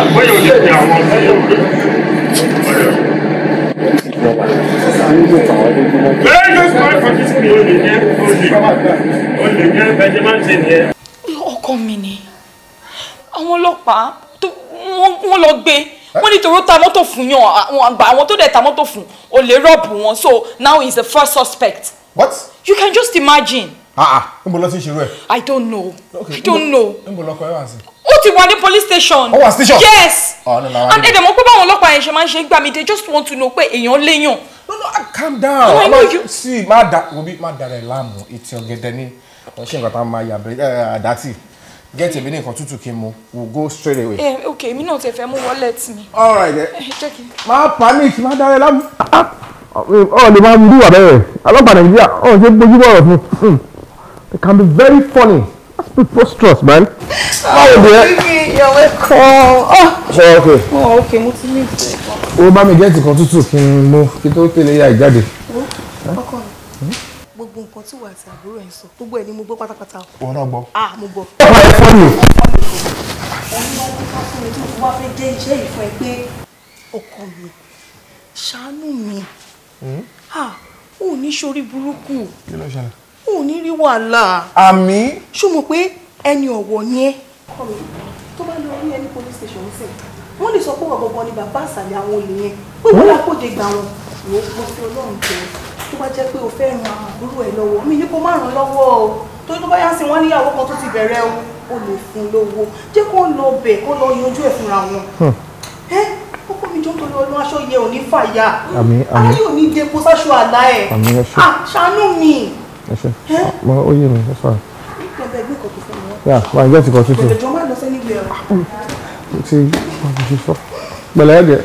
ọkọ mi ni àwọn ọlọ́pàá tó wọ́n wọ́n lọ gbé wọ́n ní tòró ta mọ́tò fún yàn àwọn àgbà àwọn tó dẹ̀ ta mọ́tò fún ò lè rọ́ọ̀bù wọn so now he is the first suspect. What? you can just imagine. ah ah níbo ló ti ń ṣerú ẹ̀. I don't know I don't know níbo lọkọ ẹ wà sí. ó ti wà ní police station. Ó wà station? yes ọ̀ nínú àwọn and ẹ̀dẹ̀ mọ̀ pé báwọn ọlọ́pàá yẹn ṣe máa ń ṣe gbà mí they just want to know pé èèyàn léèyàn. calm down. No, I know Ọlọ́run- you- sí má da obi má da rẹ̀ láàmú etí ọ̀gẹ̀dẹ̀ ní wọ́n ṣe nǹkan tá a máa yà bẹ̀rẹ̀ àdátì get èmi ní nǹkan tútù kí n mu we will go straight away. ẹ ok èmi náà ti fẹ́ mú wallet mi. all right then. ẹ jẹ́ kí n. má panic má da rẹ̀ láàmú. ọ̀ lè máa bí wà bẹ́ẹ̀ ọlọ́pàá nàìjíríà ọ̀ ṣe bójú bọ̀rọ̀ fún it can be very funny that's preposterous man. báwo ni ẹ. You're welcome. ṣe ok Oh, okay, mo ti ní ìfẹ́. ó bá mi gẹ́ẹ̀tì kan tútù kí n mú kí tó tẹ̀lé ya ìjáde. Ọkọ mi. Gbogbo nǹkan tí wà àti àbúrò ẹ̀ ń sọ, gbogbo ẹ̀ ni mo gbọ́ pátápátá. òun náà gbọ́. Ah, mo gbọ́. ọ̀pá ẹ̀ fọ́ mi. Ẹni wá ní ká fún mi tí mo wá fẹ́ jẹ́ iṣẹ́ yìí fún ẹ pé ọkọ mi ṣàánú mi. Ah, ò ní ṣorí burúkú, kí ló ṣẹlẹ̀. ò ní rí wàhálà. àmì. Ṣó mọ̀ pé ẹni ọ̀wọ̀ ni ẹ́? Ọkọ mi, tó bá lọ rí ẹni police station ń sìn, wọ́n lè sọ pé ọ̀rọ̀ gbọ̀ngàn ni bàbá àṣàlẹ̀ àwọn olè yẹn. Pé wọ́n lápòjè gbà wọn. Wò ó mo fi Ọlọ́run jẹ tó bá jẹ́ pé o fẹ́ ran àbúrò ẹ̀ lọ́wọ́ mi ní kó má ràn lọ́wọ́ o torí tó bá yá sí wọn níyàwó kan tó ti bẹ̀rẹ̀ o o lè fún un lówó jẹ́ kó lọ bẹ̀ kó lọ yanjú ẹ̀ fúnra wọn. ẹ kókó mi jọ ń torí ọlọ́ aṣọ yẹ ò ní fàyà Àmín, àmín. ayé ò ní depo sáṣọ àlá ẹ̀ Àmín, ẹ ṣé. Ah, ṣàánú mi. ẹ ṣe mọ ó yé mi ẹ sọ Bẹ̀bẹ̀ gbé nǹkan tó fẹ́ mi wá. yà máa ń gẹ́ẹ̀tì kan tútù Bẹ̀bẹ̀ jọ má lọ sẹ́ni gbé ẹ̀rọ. mo ti mo ti ṣe sọ pẹ̀lẹ́ ẹ̀dẹ̀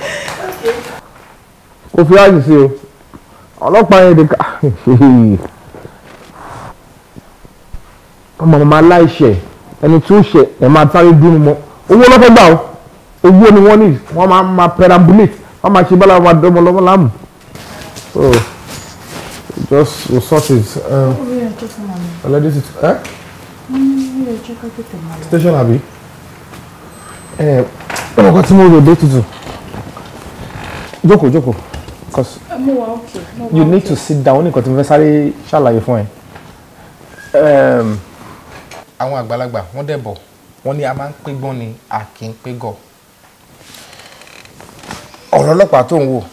kò fi ààyè sí o ọlọ́pàá yẹn dé ká ọmọ màmá aláìṣẹ̀ ẹni tí ó ṣẹ̀ ẹ̀ máa sáré dúró mọ́ owó lọ́fẹ́ gbà ó owó ni wọ́n ní wọ́n máa máa perambulate wọ́n máa ṣe bára wọn dọ́mọ lọ́wọ́ láàmú so just we sort it um, orí ẹ̀ tó fún mi. already sit eh? ní ilé ẹjọ́ ká tètè máa lọ. station àbí ẹ ọmọ kan tí mo rò dé tutù jókòó jókòó cause ẹ mú wa òkè mú wa you need òkè. to sit down ó ní nǹkan tí mo fẹ́ sáré ṣàlàyé fún ẹ. Um, àwọn àgbàlagbà wọ́n dẹ̀ bọ̀ wọ́n ní a máa ń pé gbọ́n ni a kì í pé gọ̀. ọ̀rọ̀ ọlọ́pàá tó ń wò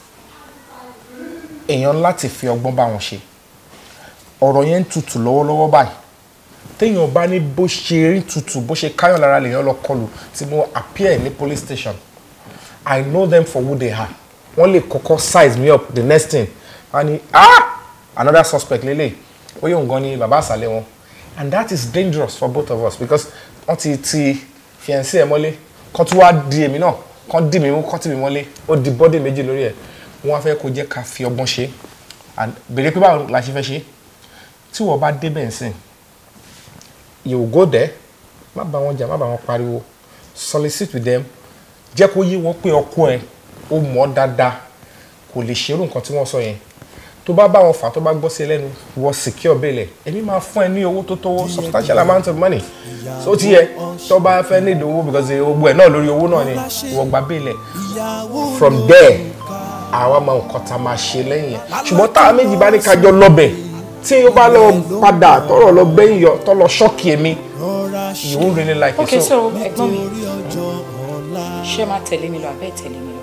èèyàn láti fi ọgbọ́n bá wọn ṣe ọ̀rọ̀ yẹn ń tutù lọ́wọ́lọ́wọ́ báyìí téèyàn bá ní bó ṣe rí tutù bó ṣe káyọ̀ lára lèèyàn lọ kọlù tí mo appear ní police station I know them for who they are wọ́n lè kọ́kọ́ size me up the next thing wọ́n á ní ah another suspect lélẹ̀ ó yóò gan ni bàbá àṣàlẹ̀ wọn and that is dangerous for both of us because wọ́n ti ti fiancé ẹ̀ mọ́lé kán tún wá di èmi náà kán dì mí mú kán tì mí mọ́lé ó di bọ́dé méjì lórí ẹ̀ wọ́n á fẹ́ kó jẹ́ ká fi ọgbọ́n ṣe and béèrè pé báwo la ṣe fẹ́ ṣe tí wọ́n bá débẹ̀ nsìn you will go there má bá wọn jà má bá wọn pariwo solicit with them jẹ́ kó yí wọn pé ọkọ ẹ̀ ó mọ̀ ọ́ dáadáa kò lè ṣerú nǹkan tí wọ́n sọ yẹn tó bá bá wọn fà tó bá gbọ́ sí ẹ lẹ́nu wọ secure bail ẹ̀ èmi máa fún ẹ ní owó tó tówó substantial amount of money so ti yẹ tó bá fẹ́ ní ìdòwò because owó ẹ̀ náà lórí owó náà ni wọ́n gba bail ẹ̀ from there àwa máa nǹkan tá a máa ṣe lẹ́yìn yẹn ṣùgbọ́n táwa méjì bá ní kájọ lọ́bẹ̀ tí ó bá lọ padà tọrọ lọ gbẹ̀yìn yọ tọ́ lọ ṣọ́ọ̀kì èmi you won't really like okay it so ẹ̀gbọ́n mi ṣé máa tẹ̀lé mi lọ àbẹ́ tẹ̀lé mi lọ.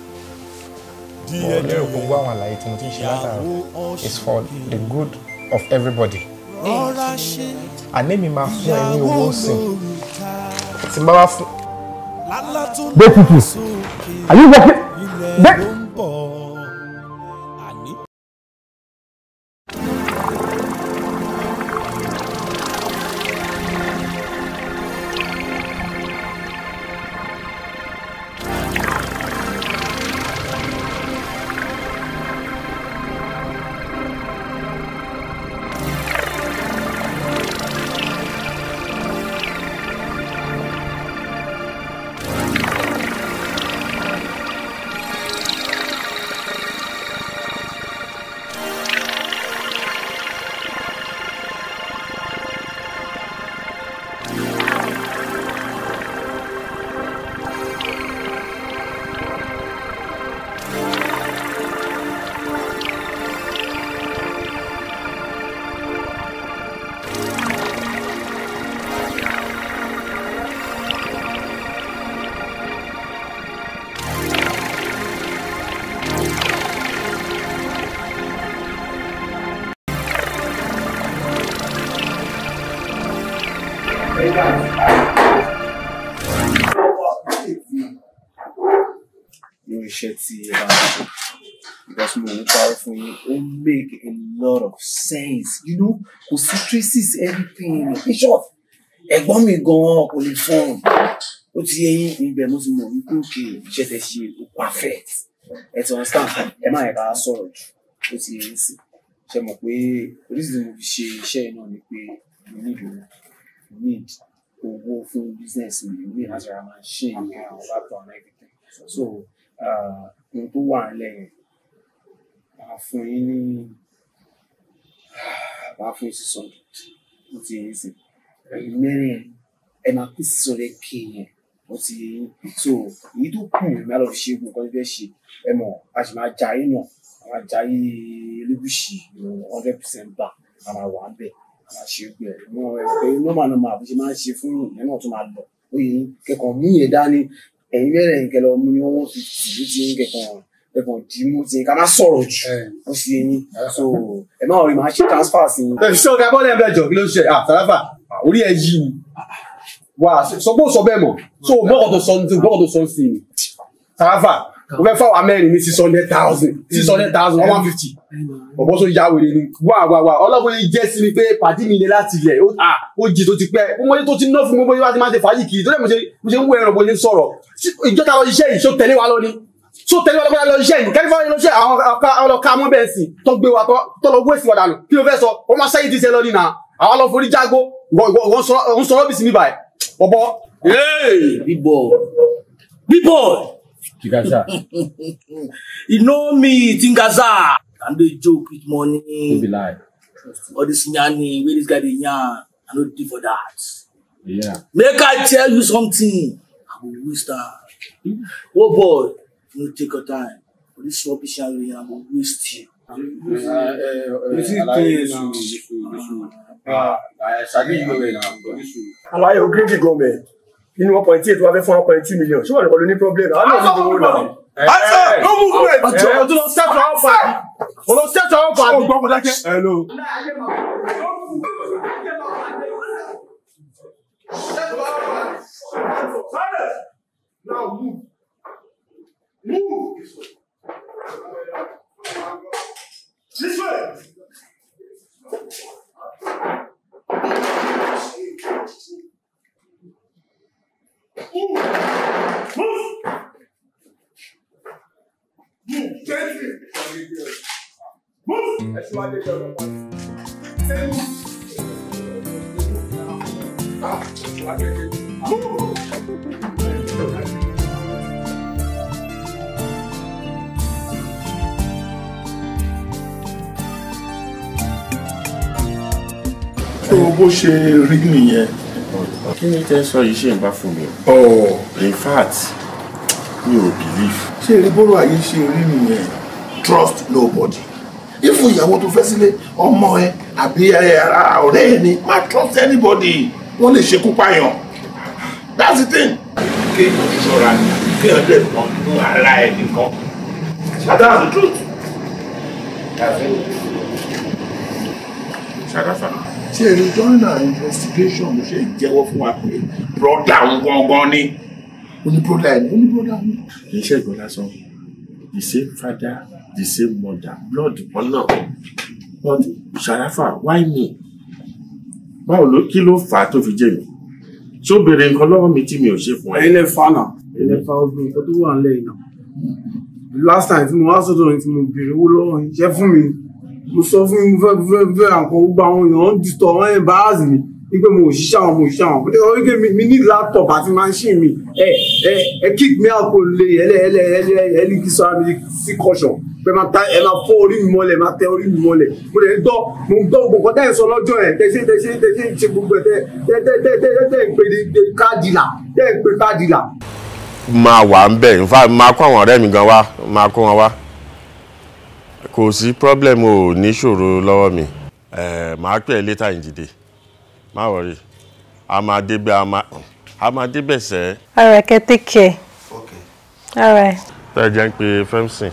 mo lérò gbogbo àwọn àlàyé tí mo ti ń ṣe látàrọ is for the good of everybody àní mi máa fún ẹ ní owó sìn tí n bá wá fún. dé tutù are you working dé. irú iṣẹ́ tí ẹ bá ń ṣe because mo ń parọ́ fún yín ó make a lot of sense you know kò sí traces everything in short ẹ̀gbọ́n mi gan-an kò lè fọ́n ó ti yẹ yín ibẹ̀ mo ti mọ̀ wípé òkè iṣẹ́ tẹ ṣe ó perfect ẹ ti understand ẹ má yẹ ká sọ̀rọ̀ jù ó ti yẹ yín sí ṣe mọ̀ pé oríṣiríṣi mo fi ṣe iṣẹ́ yìí náà ni pé mo need owó mo need owó fún business mi mo need láti ra machine àwọn laptop and everything so ah, ohun tó wà nílẹ̀ yẹn máa fún yín ní máa fún yín six hundred ó ti yẹ yín sí ẹ̀yin mẹ́rin ẹ máa pín six hundred k yẹn ó ti yẹ yín so èyí tó kù ní má lọ fi ṣe nǹkan tó fẹ́ ṣe ẹ mọ̀ a sì máa ja yín náà a máa ja yín elébùsì hundred percent bá a máa wà ń bẹ̀ a máa ṣe gbẹ ẹ mọ ẹ pé normal normal bó ṣe máa ń ṣe fún yín ẹ náà tún máa lọ ó yẹ yín kẹkọọ mú yẹn dání ẹ̀yin mẹ́rin ẹ̀yin kẹlẹ́ ọmú ní one fifty ló ti ń kẹkọọ kẹkọọ dì í mú ti ká má sọ̀rọ̀ jù ó sì yẹ yín so ẹ má rí màá ṣe transfer sí yín. ẹ ṣé ọ̀gá bọ́ọ̀lù ẹ̀ bẹ́ẹ̀ jọ kí ló ń ṣe àtàláfà orí ẹ̀ yí ni wà sọ pé ó sọ bẹ́ẹ̀ mọ̀ so bọ́ọ̀ tó sọ ní bọ́ọ̀ tó sọ sí ni tàláfà mo fẹ́ fáwọn amẹ́rin ní six hundred thousand six hundred thousand one fifty ọ̀bọ̀ tó yá wèrè ni wà wà wà ọlọ́gbọ́n yìí jẹ́ sí mi pé pàdé mi ni láti ilẹ̀ ó à, ó jì tó ti pẹ́ mo mọ tó ti ná fún gbogbo yìí wá ti máa ṣe fàájì kiri tó dẹ̀ mo ṣe mo ṣe ń wo ẹran bó ṣe ń sọ̀rọ̀ ìjọta lọ iṣẹ́ yìí ṣó tẹ̀lé wa lọ ni ṣó tẹ̀lé wa lọ́gbọ́n lọ iṣẹ́ yìí kẹ́lí fáwọn iṣẹ́ àwọn ọ̀ka ọlọ́ka mọ́ bẹ́ẹ̀ sì tó gbé wa tó lọ wé sí wa dànù kí ló fẹ́ sọ ó máa ṣẹ́yìn ti ṣe lọ nínú àwọn lọ forí jágó wọ́n sọ rọ́bìsì mi báyìí ọ̀bọ. big boy big boy you know me tingaza i dey joke with money be lie. all this yanni wey this guy dey yarn i no dey for that Yeah. make i tell you something i go waste am oh boy no take your time for this rubbish yarn wey i go waste you. àlàyé ogréjì gọọmẹ nínú one point eight wà fẹ́ fún one point two million ṣé wà nìkan ló ní problem àwọn náà ní ìdòwò náà. Asa, no movement. Ẹ o tún lọ set your offer. O lọ set your offer. O gbọ́ mo dákẹ́. Hello. Now move. Move. This way. Move. Move. Move. Gently. Move. Ẹ ṣe wá dé ìjọba ọ̀pá. Ṣé mú? Ah, wá dé ìjọba. Move. tó bó ṣe rí nìyẹn. kí ni tẹ́ sọ yìí ṣe ń bá fún mi ọ̀ o in fact mi ò believe. ṣé eré bọ́rọ̀ ayé ṣe rí nìyẹn trust nobody. ifun ìyàwó tó fẹ́ sílé ọmọ ẹ àbí ẹ, ara ọ̀rẹ́ ẹ ni má trust anybody wọ́n lè ṣekú pààyàn that's the thing. kéèyàn ṣọ́ra ni kéèyàn dẹ̀ mọ̀ nínú ara ẹ nìkan that's the truth. That's it. ṣàdáfà. tí èrè join our investigation ló ṣe jẹ́wọ́ fún wa pé broda òun gangan ni ó ní broda ẹ̀ ní ó ní broda mi. kì í ṣe ìgbọ́n lásán the same father the same mother blood kan náà but ṣàdáfà why me báwo ló kí ló fà á tó fi jẹ mi ṣé ó béèrè nǹkan lọ́wọ́ mi tí mi ò ṣe fún ẹ. ẹ̀yin lè fa náà ẹ̀yin lè fa ogun nǹkan tó wà nílẹ̀ yìí náà last time tí mo wá sọ́dọ̀ yìí tí mo béèrè owó lọ́wọ́ yìí ṣẹ́ fún mi mo sọ fún yín mo fẹ́ fẹ́ fẹ́ àǹkan gbogbo àwọn èèyàn ń dìtọ̀ wọ́n ẹ̀ bá àzì mi wípé mo ò ṣiṣẹ́ àwọn mo ò ṣiṣẹ́ àwọn pé wípé mi mi ní laptop àti machine mi ẹ ẹ ẹ kick me out kò lè ẹlẹ ẹlẹ ẹlẹ ẹlẹ kí sọ àmì sí caution pé máa ta ẹ máa fọ́ orí mi mọ́lẹ̀ máa tẹ orí mi mọ́lẹ̀ mo lè gbọ́ mo gbọ́ gbogbo nǹkan tẹ́ ẹ̀ sọ lọ́jọ́ ẹ̀ tẹ́ ṣe tẹ́ ṣe tẹ́ ṣe ṣe gbogbo ẹ̀ tẹ́ tẹ́ tẹ́ tẹ́ tẹ́ tẹ́ ń pè ní káàdì là tẹ́ ń pè káàdì là máa wà ń bẹ̀ in fact máa kó àwọn ọ̀rẹ́ mi gan wá máa kó wọn wá kò sí problem o ní ṣòro lọ́wọ́ mi ẹ̀ máa pè é later in the day má wọrí a máa débẹ̀ a máa a máa débẹ̀ sẹ́ All right, okay, take care. All right. tẹ́ ẹ jẹ́ ń pe femson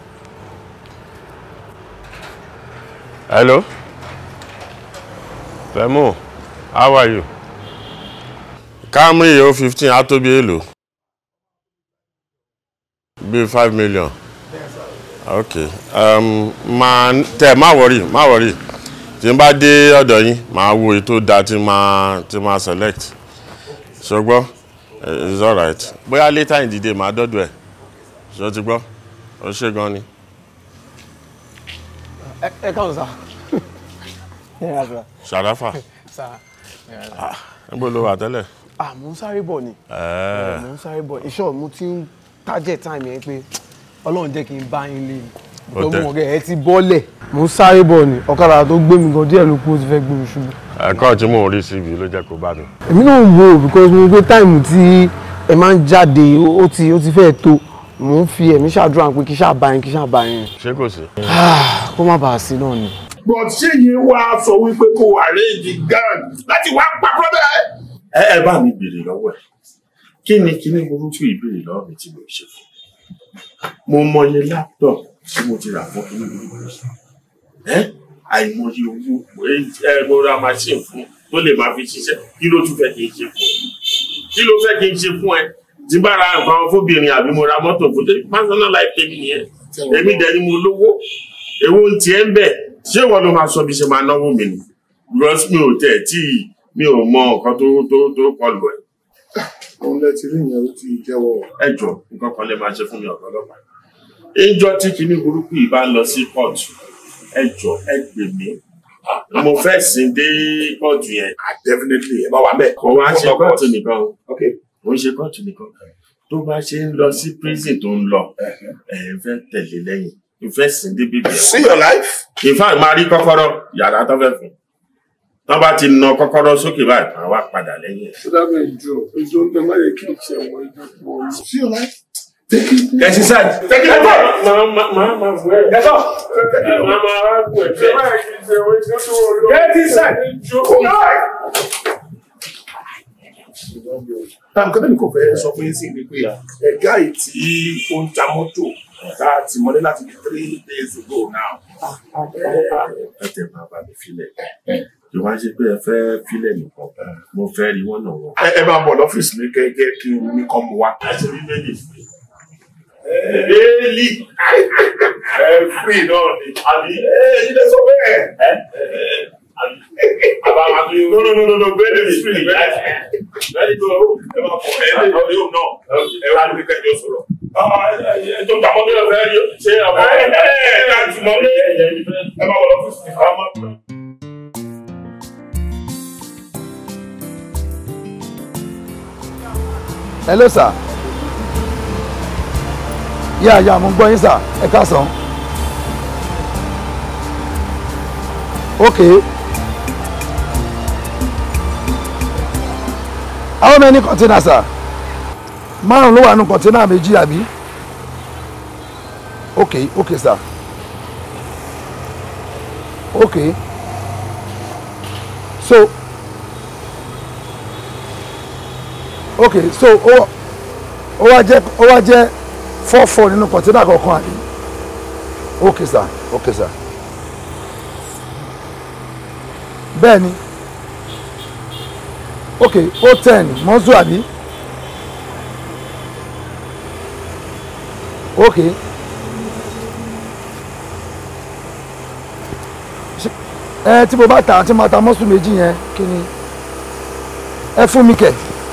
hello Fẹ́mú, how are you? Camry o fifteen á tó bí èlò? Bí five million. Ok. Um, máa tẹ má wọrí má wọrí. Tí n bá dé ọ̀dọ̀ yín, màá wo èyí tó dáa tí máa tí máa select. Ṣùgbọ́n it's alright. Bóyá later in the day màá dọ́dọ̀ ẹ̀. Ṣé o ti gbọ́? O ṣe gan ni. ẹ ẹ káwọn sá. ẹ yà sá. Ṣàdáfà. sá. Níbo ló wà tẹ́lẹ̀? ah mo ń sáré bọ̀ ni. Ẹ̀ẹ́. mo ń sáré bọ̀ iṣẹ́ mo ti ń target time yẹn pé ọlọ́run jẹ́ kí n bá yín lé ni. Ó because tẹ́. mo mọ̀ kẹ́ ẹ ti bọ́lẹ̀. mo ń sáré bọ̀ ni ọ̀kadà tó gbé mi gan díẹ̀ ló kú ó ti fẹ́ gbé mi ṣubú. Ẹ̀kọ́ tí mò ń rí síbi ló jẹ́ kó bá mi. èmi náà ń wo because mo gbé táìmù tí ẹ máa ń jáde ó ti ó ti fẹ́ tó mo ń fi ẹ̀mí ṣàdúrà pé kí ṣáà bá yín kí ṣáà bá yín. Ṣé kò sí? Ah, kó má bàa sí náà ni. but ṣé yẹn wá sọ wípé kó arrange gang láti wá pa brother ẹ. ẹ ẹ bá mi béèrè lọ́wọ́ ẹ̀ kí ni kí ni burúkú ìbéèrè lọ́wọ́ mi tí mo ṣe fún mo mọye laptop tí mo ti rà fún kí ni burúkú yìí ẹ àìmọye owó ẹ ẹ mo ra machine fún tó lè máa fi ṣiṣẹ́ kí ló tún fẹ́ kí n ṣe fún ẹ kí ló fẹ́ kí n ṣe fún ẹ tí bá ra nǹkan fóbìnrin àbí mo ra mọ́tò fún tèmi personal life tèmi nìyẹn èmi dẹ̀ ni mo lówó èwo ń tiẹ̀ ń bẹ̀ ṣé ìwọ ló máa sọ bí ṣe máa náwó mi ni because mi ò tẹ̀ tí mi ò mọ nǹkan tó tó tó kọlù ẹ̀. òun lẹ ti rí ìyẹn ó ti jẹ́wọ́. ẹ jọ nǹkan kan lè máa ṣe fún mi ọ̀gá ọlọ́pàá. ìjọ tí kinní burúkú yìí bá ń lọ sí kóòtù ẹ jọ ẹ gbè mí mo fẹ́ sìn dé kóòtù yẹn. definitely ẹ bá wà bẹ́ẹ̀. kò wá ṣe kóòtù nìkan o kò ń ṣe kóòtù nìkan tó bá ṣe ń lọ sí prison tó ń lọ ẹ fẹ́ tẹ̀lé lẹ́yìn ìfẹ́ sìn dé bíbí ẹ̀. see your life. ìfá máa rí kọ́kọ́rọ́ yàrá tó fẹ́ fún tọ́ bá ti na kọ́kọ́rọ́ sókè báyìí máa wá padà lẹ́yìn ẹ̀. Dábẹ́ ìjọ, ìjọ ń bẹ má yẹ kí n ṣe àwọn ìjọ tó wọ́n. See your life. Take it. Kẹ̀sì sáì. Take it. Máa máa máa fún ẹ. Gẹ́tọ̀. Máa máa wá fún ẹ bẹ́ẹ̀. Má yẹ kí n ṣe àwọn ìjọ tó wọ́n lọ. Get inside. Táàmù kọ́tà ní kò fẹ́ sọ fún yín sí ni pé ẹ̀gá yìí tí ó ń ta mọ́tò tá a ti mọ́lé láti bí three days ago now. Ẹ tẹ̀ máa bá mi filẹ̀. Kí wá ṣe pé ẹ fẹ́ filẹ̀ nìkan. Mo fẹ́ rí wọ́n náà wọ́n. Ẹ máa bọ̀ lọ́fíìsì mi gẹ́gẹ́ kí n ní kọ́ mu wá. Ẹ ṣe bí méjì fún mi. Bẹ́ẹ̀ni. Ẹ fún iná ni. Àbí ẹ ilé sọ bẹ́ẹ̀. Àbá máa tún yóò. No no no no no bẹ́ẹ̀ni mi fún mi. Bẹ́ẹ̀ni tó ẹ máa fọ ẹ lè lọ yóò náà. Ẹ wá níbi kẹjọ sọ̀rọ̀. Ẹ tó gbàgbọ́ bí wọ́n fẹ́ rí ṣé àwọn ẹ ẹ ẹ ká tì mọ́ ní ẹ máa wọ̀ lọ́fíìsì. hello sir yà yà mo ń gbọ́ yín sir ẹ káàsán ok how many container sir márùn ló wà nù container méjì àbí ok ok sir ok so ok so ó ó wá jẹ́ ó wá jẹ́ four four nínú kọ̀ńténà kọ̀ọ̀kan àbí ok sir ok sir bẹ́ẹ̀ ni ok ó ten mọ́sù àbí ok Ṣé- ẹ tí mo bá ta tí mo ta mọ́sù méjì yẹn kí ni ẹ fún mi kẹ̀.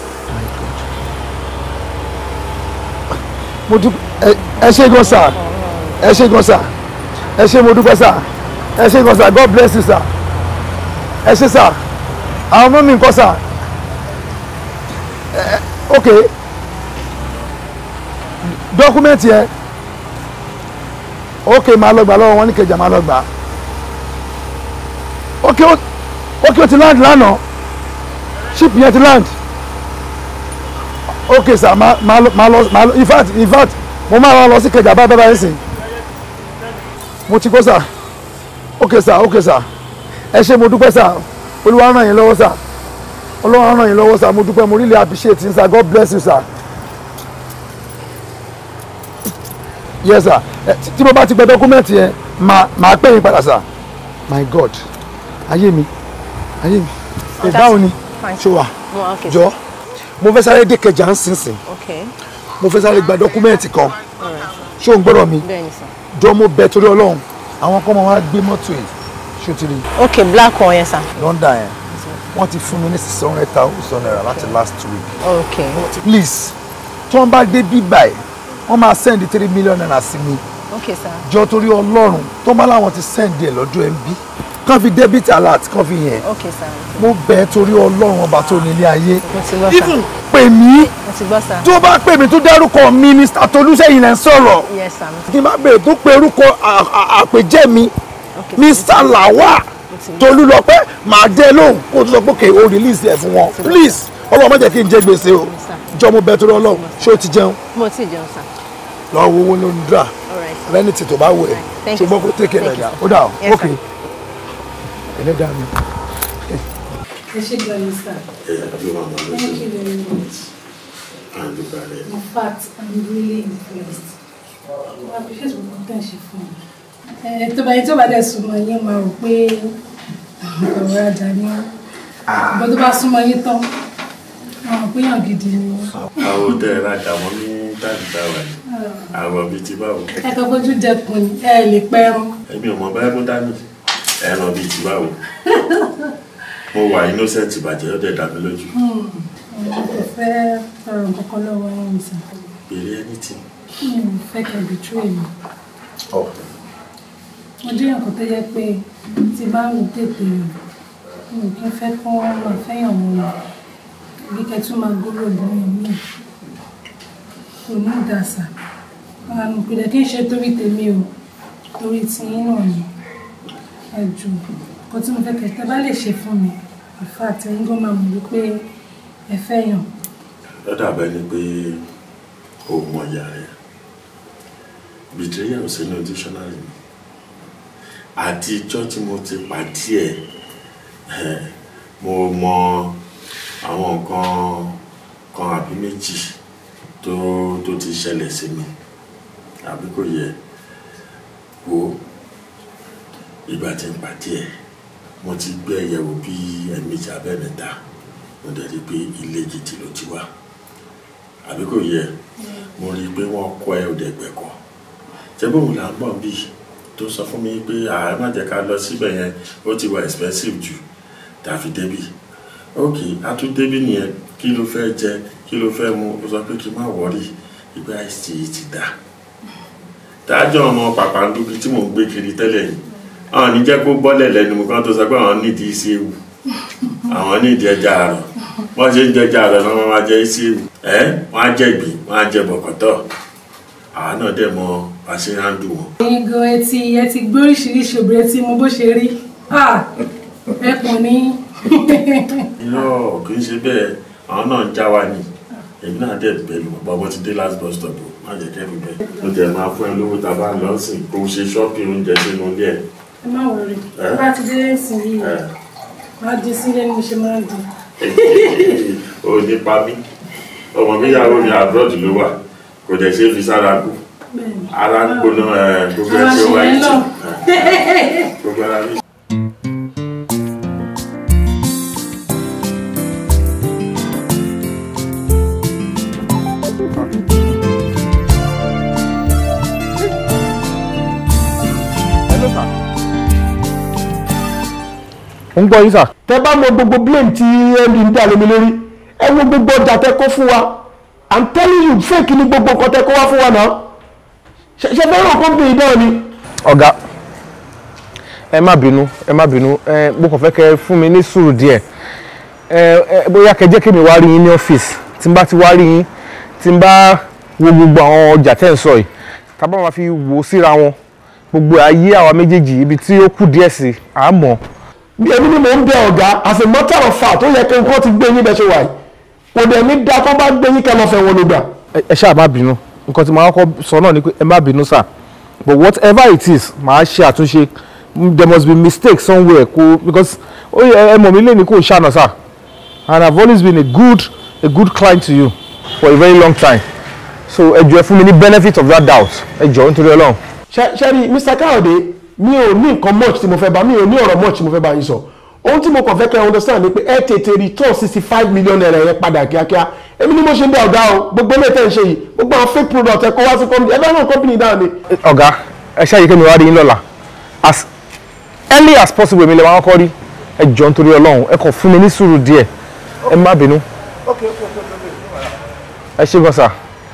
mo dúpẹ́ ẹ- ẹ ṣé gan sà ẹ ṣé gan sà ẹ ṣé mo dúpẹ́ sà ẹ ṣé gan sà god bless you sà ẹ ṣé sà àwọn ọmọ mi nǹkan sà ẹ ok dọ́kúmẹ́ǹtì yẹn ok máa lọ gbà lọ́wọ́ wọn ní kẹjà máa lọ gbà ok ó ok ó ti land lánàá ship yẹn ti land ok sir ma ma lọ ma lọ ma lọ in fact in fact mo máa lọ sí kẹjà bá bẹ́ẹ̀ sìn mo ti kó sir ok sir ok sir ẹ ṣé mo dúpẹ́ sir olúwa ràn yín lọ́wọ́ sir olúwa ràn yín lọ́wọ́ sir mo dúpẹ́ mo really appreciate yín sir god bless you sir yes sir ẹ tí- tí mo bá ti gbẹ dọ́kúmẹ́ǹtì yẹn máa máa pè yín padà sir my god ayé mi ayé mi ẹ báwo ni ṣé wà jọ mo fẹ́ sáré dé kẹjà ń sínsìn Okay. mo fẹ́ sáré gba dọ́kúmẹ́ǹtì kan Alright. ṣé o ń gbọ́dọ̀ mi Bẹ́ẹ̀ni sir. jọ mo bẹ torí ọlọ́run àwọn kan máa wá gbé mọ́tò ẹ̀ ṣó ti rí Okay, black one yẹn sir. lọ́ndà yẹn wọ́n ti fún mi ní six hundred thousand naira láti last week Okay. please tí wọ́n bá dé bíbà ẹ̀ wọ́n máa send three million naira sí mi Okay sir. jọ torí ọlọ́run tó bá láwọn ti send ẹ̀ lọ́dọ̀ ẹ̀ ń bí kàn fi debit alert kàn fi yẹn Okay sir. mo bẹ̀ ẹ́ torí ọlọ́run ọba tó nílé ayé Mo ti gbọ́ sir. even pè mí Mo ti gbọ́ sir. tó bá pè mí tó dárúkọ mi mr tolúṣẹ́yìn lẹ́ ń sọ̀rọ̀ Yes sir. kí n bá bèrè tó pe orúkọ à- à- àpèjẹ́ mi mr lawa tolúlọpẹ́ màá dé lóhùn kó o tó sọ pé kè o release ẹ̀ fún wọn please ọlọ́run má jẹ́ kí n jẹ gbèsè o jọ mo bẹ̀ torí ọlọ́run ṣé o ti jẹun Mo ti jẹun sir. lọ wo owó lónìí dra Alright. lẹ́ni tí tó bá wù ẹ́ Thank you, ṣùgbọ́n kó sir. tẹ̀kẹ̀ Thank lẹ́dà you, ó dà ó Yes, ok sir. ẹlẹ́dàá mi. ẹ ṣe gan ni sir. ẹ̀yà tó máa máa lọ Thank sí you very much. àdúgbò rẹ̀. In fact, I'm really impressed. I appreciate what you ṣe fún mi. Ẹ tó bá yẹn tó bá dẹ̀ súnmọ́ yín máa rò pé ọ̀rọ̀ ajá ni wọ́n. Ìbọn tó bá súnmọ́ yín tán, wọ́n mọ̀ pé yàn gidi ni wọ́n. àwọn tẹ́ ẹ rajà wọn ní táàdì táwa yìí àwọn bíi ti báwo. Ẹ kọ́ fojú dẹkùn ni, ẹ lè pẹ́rún. èmi ò mọ báyìí mú dání ẹran bíi ti báwo. mo wà innocent ìbàjẹ́ ó dẹ̀ dá mi lójú. Mo kò fẹ́ ọ̀rọ̀ kankan lọ́wọ́ yín mi sàn. bèrè anything. Mi ò fẹ́ kẹ́ betray mi. Mo jẹ́ nǹkan tó yẹ pé tí bá ń tètè rìn, mi ò kí ń fẹ́ kọ́ máa fẹ́yàn mọ́ mi. Bí kẹ́ tún máa gbóró obìnrin mi. Kò ní ìdàsà. Àmì ìpìlẹ̀ kí n ṣe torí tèmi o. Torí tiyín náà ni. Ẹ jù. Nǹkan tí mo fẹ́ kẹ́ tẹ́ bá lè ṣe fún mi. Ìfà àtẹ̀yìn gan máa mọ̀ wípé ẹ fẹ́yàn. ó dàbẹ́ ni pé o mọ ìyá rẹ̀ betrayal ò sínú dictionary mi àtijọ́ tí mo ti pàdé ẹ̀ ẹ̀, mo mọ àwọn nǹkan kan àbí méjì tó tó ti ṣẹlẹ̀ sí mi àbí kò yẹ wo ìgbà tí ń pàdé ẹ̀ mo ti gbé ẹ̀yẹ̀wò bí ẹ̀mejì abẹ́mẹ́ta mo dẹ̀ rí i pé ilé gidi ló ti wá àbí kò yẹ mo rí i pé wọ́n kọ́ ẹ òde gbẹ̀kọ́ ṣé bóun là ń bọ̀ bí tó sọ fún mi pé ààrẹ má jẹ́ ká lọ síbẹ̀ yẹn ó ti wà expensive jù tàfi débì ok atún débì nìyẹn kí ló fẹ́ jẹ kí ló fẹ́ mu ó sọ pé kí n má wọrí ìgbà ìsì yìí ti dà dájọ́ ọmọ pàpàǹdùkú tí mò ń gbé kiri tẹ́lẹ̀ yìí àwọn ní jẹ́ kó bọ́lẹ̀ lẹ́nu mi kan tó sọ pé àwọn nídìí isi ewu àwọn nídìí ẹja àrọ̀ wọ́n ṣe ń jẹja àrọ̀ náà wọ́n máa jẹ isi ewu ẹ́ wọ́n á jẹ ìgbín wọ́n á jẹ bọ̀kọ̀tọ̀ àwọn náà dẹ̀ mọ bá ṣe ń handle wọn. Ẹ̀yin gan ẹ ti ẹ ti gbé oríṣiríṣi obìnrin tí mo bó ṣe rí. Ah! Ẹkùn ní. irọ́ kì í ṣe bẹ́ẹ̀ àwọn náà ń já wa ni èmi náà dẹ̀ bẹ̀rù bàbá ti dé last bus stop o má jẹ́ kẹ́rù bẹ́ẹ̀. ó jẹ́ máa fún ẹ lówó tá a bá lọ sí kó o ṣe ṣọ́ọ̀pì oúnjẹ sínú ilé ẹ̀. Ẹ má wọrí. Ẹ? Bá ti dé ẹ̀sìn yìí, máa di sílé ni mo ṣe máa ń di. o ní pa mí ọmọ mi yàwó mi abroad ló wà kò dẹ̀ ṣe é fi sára kú Bẹ́ẹ̀ni. ara ń gbóná ẹ̀, gbogbo ẹ̀ Ara ṣe ṣe wáyé yẹn tì náà. gbogbo ara mi. Hello, sir. ó ń gbọ́ yín sà. tẹ bá mọ gbogbo blame tí md ń dà lómi lórí ẹ wo gbogbo ọjà tẹ kó fún wa i'm telling you fake ni gbogbo nǹkan tẹ kó wá fún wa náà ṣe ṣe fẹ́ràn kọ́ńpì náà ni. ọ̀gá ẹ má bínú ẹ má bínú ẹ mo kàn fẹ́ kẹ́ fún mi ní sùúrù díẹ̀ ẹ ẹ bóyá kẹ́ jẹ́ kí mi wá rí yín ní ọ́fíìsì tí n bá ti wá rí yín tí n bá wo gbogbo àwọn ọjà tẹ́ ń sọ yìí tá bá máa fi wò ó síra wọn gbogbo ayé àwa méjèèjì ibi tí ó kù díẹ̀ sí àmọ́. èmi ni mò ń bẹ ọ̀gá as a matter of fact ó yẹ kí nǹkan ti gbé yín bẹ́ẹ̀ ṣe wà yìí kò dẹ̀ ní da tó bá gbé yín kẹ́ lọ fẹ́ wọn ló gbà. ẹ ṣáà má bínú nǹkan tí màá kọ́ sọ náà ni pé ẹ má bínú sà but whatever it is màá ṣe àtúnṣe there must be mistake somewhere kò because ó yẹ ẹ mọ̀ mí lé ní kò ṣàná sà and I've always been a good a good client to you for a very long time so ẹ jọ̀ọ́ ẹ fún mi ní benefit of that doubt ẹ jọ̀ọ́ nítorí Ọlọ́run. ṣe ṣe rí Mr. Káyọ̀dé mi ò ní nǹkan much tí mo fẹ́ bá mi ò ní ọ̀rọ̀ much tí mo fẹ́ bá yín sọ ohun tí mo kàn fẹ́ kẹ́ ẹ understand ni pé ẹ tètè return sixty five million naira yẹn padà kíákíá èmi ni mo ṣe ń bẹ ọ̀gá o gbogbo ilé tẹ̀ ń ṣe yìí gbogbo àwọn fake product ẹ kó wá sí company ẹ bá náà company dáhùn ni. ọ̀gá ẹ ṣáà yìí kí mi wá rí yín lọ́la as early as possible èmi lè wá kọ́ rí ẹ jọ nítorí ọlọ́run ẹ kàn fún mi ní sùúrù díẹ̀ ẹ má bínú ẹ ṣé gan sà.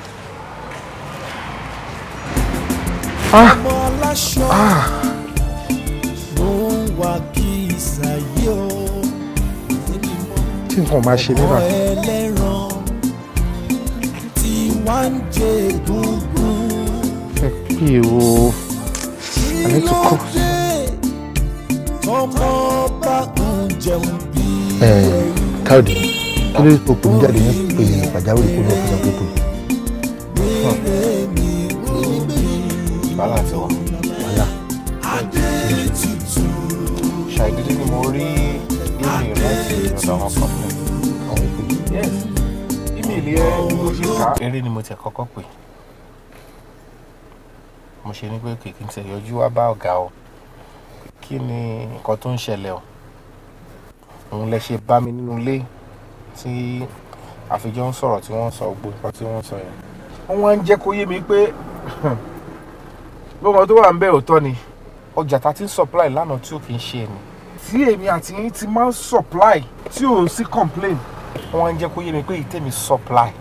Ah. ọmọ aláṣọ ló ń wá kí ìsàyè o tí nǹkan máa ṣe mí ọmọ bá. ẹlẹ́ran tí wá ń jẹ egungun ẹ pè o I need to cook. tọmọ bá ń jẹun bí káyọ̀dé kí ló tó pè mí jáde ní pé pàjáwìrì kó ní ọ̀fíìsì àpépò wàhálà ti wà wàhálà. ṣàìdédé ni mo rí email láti ọ̀dọ̀ àwọn company àwọn ìpè. yes email yẹn ni mo ṣe kà. eré ni mo ti kọ́kọ́ pè mo ṣe ní pé kìkì ń tẹ̀ yọjú wá bá ọ̀gá o kí ni nǹkan tó ń ṣẹlẹ̀ o òun lẹ ṣe bá mi nínú ilé tí àfijọ́ ń sọ̀rọ̀ tí wọ́n ń sọ gbogbo nǹkan tí wọ́n ń sọ yẹn wọ́n wá ń jẹ́ kó yé mi pé gbogbo tó wà ń bẹ̀ òótọ́ ni ọjà tá ti ń supply lánàá tí ò kì í ṣe ni tí èmi àti yín ti máa ń supply tí ò sí complain wọ́n wá ń jẹ́ kó yé mi pé ìtẹ̀mí supply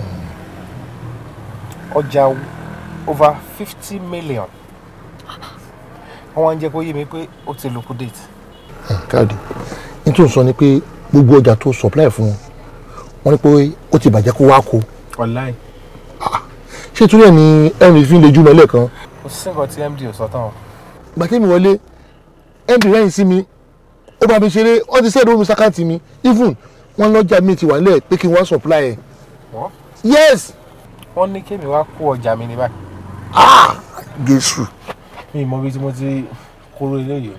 ọjà over fifty million wọ́n wá ń jẹ́ kó yé mi pé ó ti liquidate. káyọ̀dé ní tó ń sọ ni pé gbogbo ọjà tó supply fún wọn wọ́n ní pé ó ti bàjẹ́ kó wá kó online. ṣé torí ẹ̀ ni ẹ̀rìn fi ń lejú mọ́ lẹ́ẹ̀kan kò sí nǹkan tí md ò sọ tán o. ìgbà tí mi wọlé md rẹ́yìn sí mi ó bá mi ṣeré wọ́n ti sẹ́ẹ̀dì omi sákàtì mi even wọ́n lọ́jà mi ti wà nílẹ̀ pé kí n wá supply ẹ̀ wọ́n. yes wọ́n ní kémi wá kó ọjà mi ní báyìí. jésù mi ì mọ ibi tí mo ti kóró eléyìí.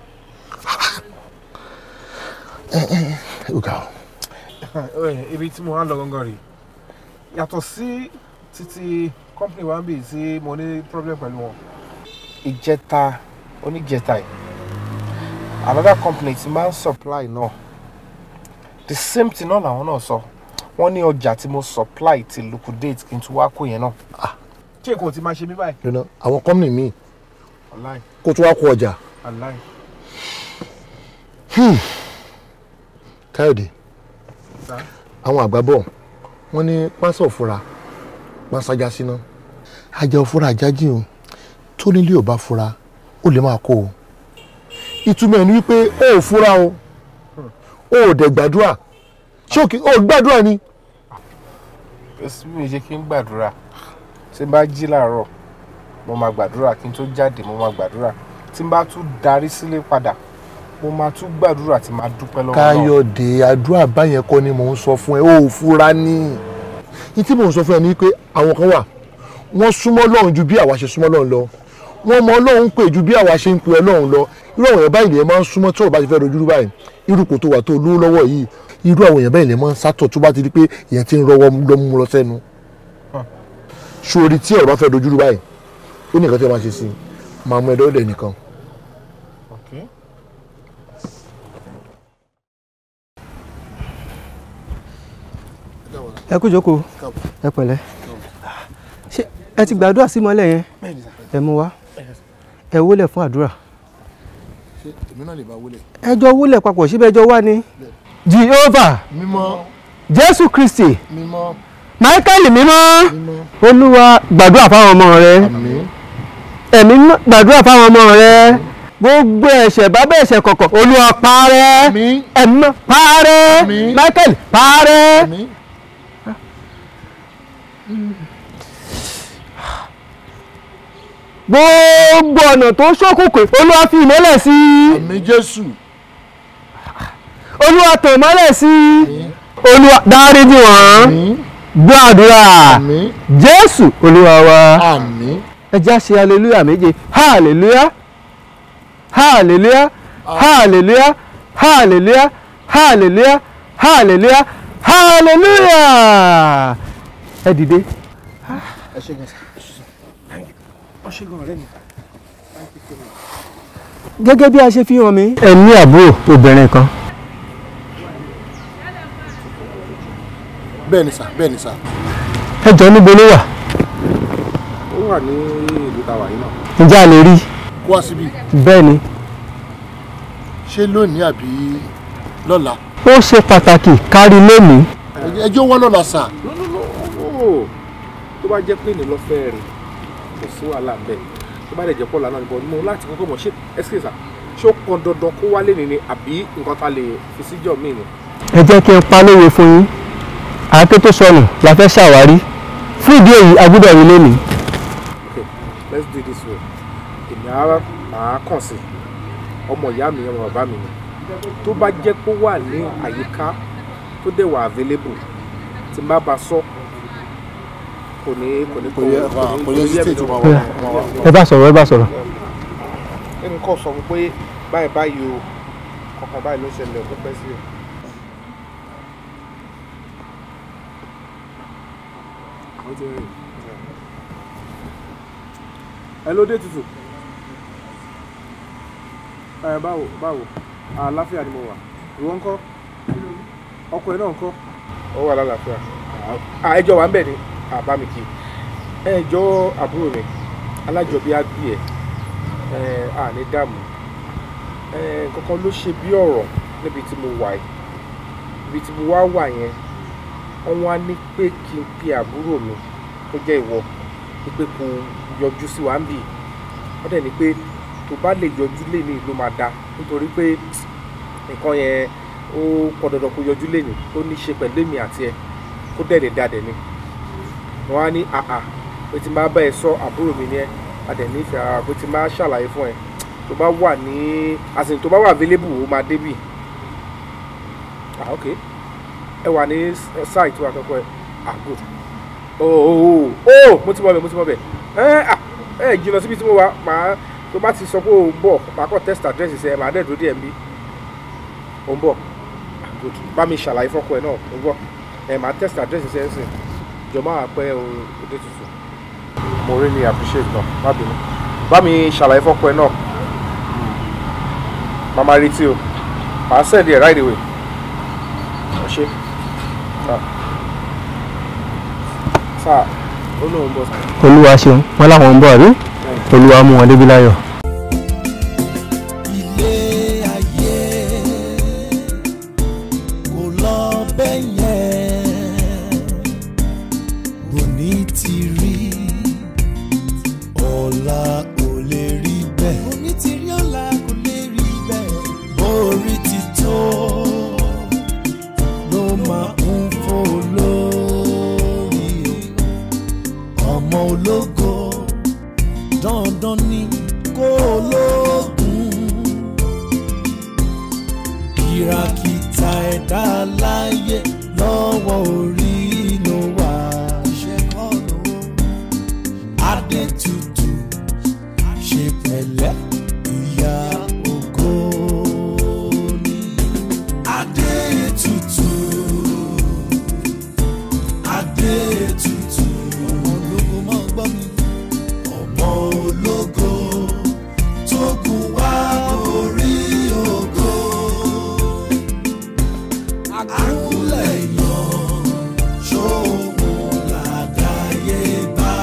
ó ga ọ. ibi tí mo wá lọ gangan rèé yàtọ̀ sí títí company wa ń bì tí mo ní problem pẹ̀lú wọn. ìjẹta oníjẹta yìí another company ti máa ń supply náà the same thing náà làwọn náà sọ wọ́n ní ọjà tí mo supply ti liquidate kí n tún wá kó yẹn náà. ṣé kò tí máa ṣe mí báyìí. lọ́nà àwọn company míì online kó tó wá kó ọjà online. Hmm. káyọ̀dé Sá. àwọn àgbà bọ̀ wọ́n ní pásọ̀ fura pásájà síná ajá òfúra àjájì o tó nílé ò bá fura ó lè máa kó o ìtumọ̀ ẹ̀ ni wípé ó ò fura o ó ò dẹ̀ gbàdúrà ṣé òkè ó gbàdúrà ni èsì mi ṣe kí n gbàdúrà tí n bá jí làárọ̀ mo máa gbàdúrà kí n tó jáde mo máa gbàdúrà tí n bá tún darí sílé padà mo máa tún gbàdúrà tí máa dúpẹ́ lọ́wọ́ náà. káyọ̀dé àdúrà báyẹn kọ́ ni mò ń sọ fún ẹ ó ò fura ní ní tí mò ń sọ fún ẹ ni pé àwọn kan wà wọ́n súnmọ́ Ọlọ́run ju bí àwa ṣe súnmọ́ Ọlọ́run lọ wọ́n mọ Ọlọ́run pè ju bí àwa ṣe ń pe Ọlọ́run lọ irú àwọn èèyàn báyìí lè máa ń súnmọ́ tí ọ̀rọ̀ bá ti fẹ́ dojú rú báyìí irú kò tó wà tó lówó lọ́wọ́ yìí irú àwọn èèyàn báyìí lè máa ń sátọ̀ tó bá ti di pé èèyàn ti ń rọwọ́ lọ́mú lọ sẹ́nu sórí tí ọ̀rọ̀ bá fẹ́ dojú rú báyìí ó ní nǹkan tí wọ́n máa ṣe sí i máa mú ẹ̀dọ́ ọ̀dẹ̀ nìkan Okay. ẹ kú jókòó ẹ pẹ̀lẹ́ ṣé ẹ ti gbàdúrà sí mọ́lẹ̀ yẹn ẹ mú wá ẹ wólẹ̀ fún àdúrà ṣé èmi náà lè bá wọlé. ẹ jọ wólẹ̀ papọ̀ síbẹ̀ ẹ jọ wá ní. Jehovah mímọ́ Jésù Kristi mímọ́ Michael mímọ́ Olúwa gbàdúrà fáwọn ọmọ rẹ ẹ̀mí mímọ́ gbàdúrà fáwọn ọmọ rẹ gbogbo ẹ̀ṣẹ̀ bábẹ́ ẹ̀ṣẹ̀ kọ̀kọ̀ Olúwa parẹ́ ẹ̀mí mímọ́ parẹ́ Michael parẹ́. gbogbo ọ̀nà tó ṣókùnkùn olúwa fi ìmọ́lẹ̀ sí i àmì jésù olúwa tàn mọ́lẹ̀ sí i olúwa dáríjì wọ́n gbọ́ àdúrà jésù olúwa wa àmín ẹ já ṣe hallelujah méje hallelujah hallelujah hallelujah hallelujah hallelujah hallelujah hallelujah ẹ dìde. ẹ ṣe gan sa ọṣẹ gan ọ̀rẹ́ mi. gẹ́gẹ́ bí a ṣe fi hàn mí. ẹ ní àbúrò obìnrin kan. bẹ́ẹ̀ ni sà bẹ́ẹ̀ ni sà. ẹ jọ níbo ló wà ó wà ní ìlú tàwa yìí náà. ǹjẹ́ a lè rí i. kó wá síbí bẹ́ẹ̀ ni ṣé lónìí àbí lọ́la. ó ṣe pàtàkì kárí lónìí. ẹjọ́ wọ́n lọ́la sà. Ó, tó bá jẹ́ pé ní lọ́fẹ́ rẹ̀ kò sí wàhálà bẹ́ẹ̀ tó bá dẹ̀ jẹ́ pọ́lá náà níbo mo láti kọ́kọ́ mọ̀ ṣé ẹ́sìkèsà ṣé ó pọn dandan kó wálé ni ni àbí nǹkan ta lè fi síjọ́ míì ni. ẹ jẹ́ kí n pa lówe fún yín àáké tó sọnù la fẹ́ ṣàwárí fún ìdí èyí a gbọ́dọ̀ rí lónìí. okay let's do it this way èmi á máa kàn sí ọmọ ìyá mi ọmọ bàbá mi ni tó bá jẹ́ pé ó wà ní àyíká tó dẹ̀ wà available tí n bá ba sọ kò ní kò ní Kò yẹ- kò yẹ sí stage wa- Bóyá, ẹ bá sọ̀rọ̀ ẹ bá sọ̀rọ̀. ẹnì kan sọ fún pé báyìí báyìí o kankan báyìí ló ṣẹlẹ̀ ó pẹ́ sí i. Ó ti rìn. ẹ ló dé tutù ẹ báwo báwo àlàáfíà ni mo wà ìwọ ńkọ́ ọkọ ẹ náà ńkọ́. ó wà lálàáfíà ẹjọ́ wa ń bẹ̀ ni àbá mi kì í ẹjọ́ àbúrò mi alájọbí á bí ẹ ẹ à ní dààmú ẹ kankan ló ṣe bí ọ̀rọ̀ níbi tí mo wà yìí ibi tí mo wá wà yẹn wọ́n wá ní pé kí n pe àbúrò mi tó jẹ́ ìwọ ní pé kó yọjú sí wa ń bì wọ́n dẹ̀ ní pé tó bá lè yọjú léni ló máa da nítorí pé nǹkan yẹn ó pọn dandan kó yọjú léni tó ní ṣe pẹ̀lú èmi àti ẹ kó dẹ̀ lè da dẹ̀ ni wọ́n á ní àà pé tí n bá bá ẹ sọ àbúrò mi ni ẹ a dẹ̀ nífẹ̀ẹ́ ara pé tí n bá ṣàlàyé fún ẹ tó bá wà ní àsìn tó bá wà available ó máa débì ah ok ẹ wà ní site wa kọ́kọ́ ẹ ah good oh oh oh mo ti mọ bẹ mo ti mọ bẹ ẹ ah ẹ jìnnà síbi tí mo wà màá tó bá ti sọ pé o ń bọ̀ màá kọ́ test address ṣe ẹ màá dẹ̀ dúró díẹ̀ nbí o ń bọ̀ ah good bá mi ṣàlàyé fọ́kọ ẹ náà o ń bọ̀ ẹ màá test address ṣe ẹ sìn jọ máa pẹ́ o òde tuntun mo really appreciate náà má bínú bá mi ṣàlàyé fọ́kọ ẹ náà màmá retí o màá send ẹ right away ẹ ṣe sáà ó lóun bọ̀ olúwa ṣeun wọn láwọn ń bọ̀ àbí olúwa mú wọn débi láyọ̀. ilé ayé kò lọ bẹ́ẹ̀ yẹn òní ti rí ọ̀la ò lè rí bẹ́ẹ̀. òní ti rí ọ̀la kò lè rí bẹ́ẹ̀. bórí ti tó ló máa ń fò lórí ọmọ ológo dandan ni kó ológun kìràkìtà ẹ̀dá láyé lọ́wọ́ orí ló wà. iṣẹ́ kọ́ lówó. adé tutù ṣe pẹ̀lẹ́ ìyá ògo ni. adé tutù adé tutù ọmọ ológo máa gbọ́ mi. ọmọ ológo tó gùn wá orí ògo. àkúlẹ̀ yan ṣòwò làdáyé bá.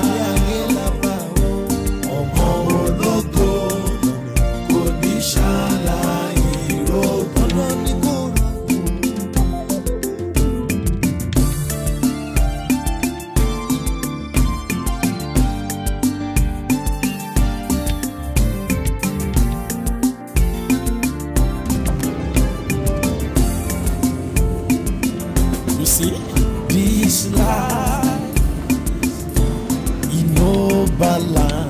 ọmọ ológo kò ní ṣàlàyé rògbòn ní kò rà. You see, this life, iná bala,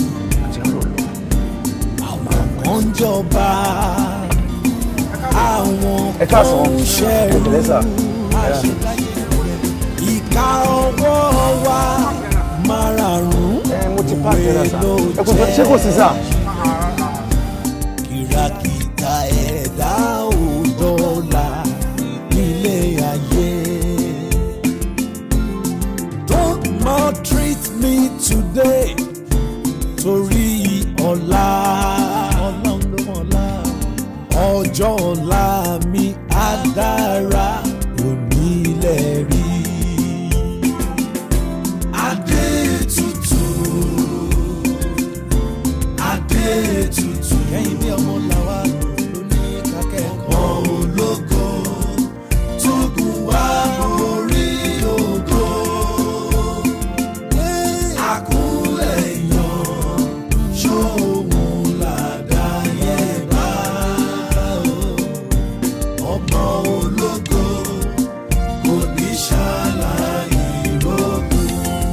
àwọn kan jọba, àwọn kan ṣẹ́rù, ìka ọwọ́ wa márààrún òwe ló jẹ́. ṣé kò sí sà. kìràkìtà ẹ̀dá ò dọ́là nílé ayé. Don't maltreat me today torí ọ̀la. Ọlọ́run ọjọ́ ọ̀la mi á dára òní ilẹ̀ rí. Adé tuntun, adé tuntun, kẹ́yìn bí ọmọ làwa lóní kákẹ́kọ̀ọ́. Ọmọ ológo tó gùn wá orí ògo. Àkúnlẹ̀ yàn ṣóhun làdáyé bá ọmọ ológo kò ní ṣàlàyé rògùn.